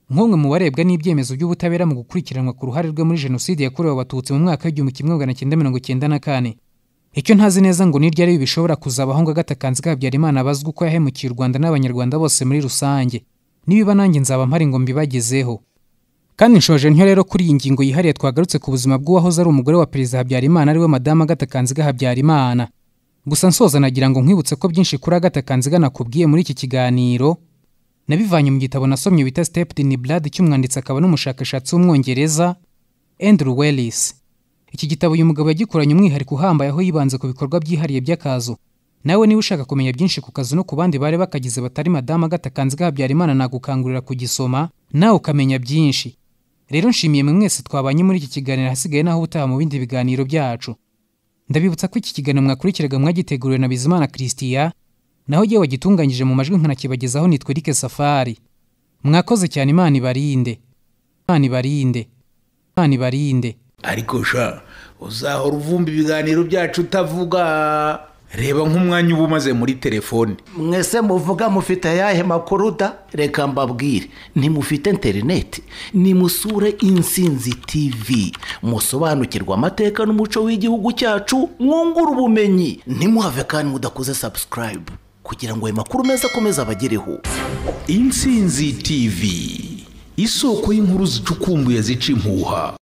nk'umwe mu barebwa n'ibyemezo by'ubutabera mu gukurikiranwa ku ruhare rwe muri jenoside yakorewe abatutsi mu mwaka w'igihumbi kimwe magana cyenda mirongo icyenda na kane icyo ntazi neza ngo ni ryari bishobora kuzabaho ngo agatakanzi ka habyarimana bazwi uko yahemukiye u rwanda n'abanyarwanda bose muri rusange nibiba nanjye nzaba mpari ngo mbibagezeho kandi nshoje ntyo rero kuri iyi ngingo yihariye twagarutse ku buzima bw'uwahoze ari umugore wa perezida habyarimana ariwe madamu agatakanziga habyarimana gusa nsoza nagira ngo nkwibutse ko byinshi kuri agatakanziga nakubwiye muri iki kiganiro nabivanye mu gitabo nasomye bita step in blood cy'umwanditsi akaba n'umushakashatsi w'umwongereza andrew wellis iki gitabo uyu mugabo yagikoranye umwihariko uhambaye aho yibanze ku bikorwa byihariye by'akazu nawe niba ushaka kumenya byinshi ku kazi no ku bandi bari bakagize batari madamu agatakanziga habyarimana nagukangurira kugisoma nawe ukamenya byinshi rero nshimiye mwe mwese twabanye muri iki kiganiro ahasigaye naho ubutaha mu bindi biganiro byacu ndabibutsa ko iki kiganiro mwakurikiraga mwagiteguriwe na bizimana christian naho igihe wagitunganyije mu majwi nkanakibagezaho nitwe rike safari mwakoze cyane imana ibarinde imana ibarinde imana ibarinde ariko sha uzahora uvumba ibiganiro byacu utavuga reba nk'umwanya uba umaze muri telefone mwese muvuga mufite ayahe makuru da reka mbabwire ntimufite interineti nimusure insinzi tivi musobanukirwe amateka n'umuco w'igihugu cyacu mwungure ubumenyi ntimuhave kandi mudakoze sabusikarayibu kugira ngo ayo makuru meza akomeze abagereho insinzi tivi isoko y'inkuru zicukumbuye zica impuha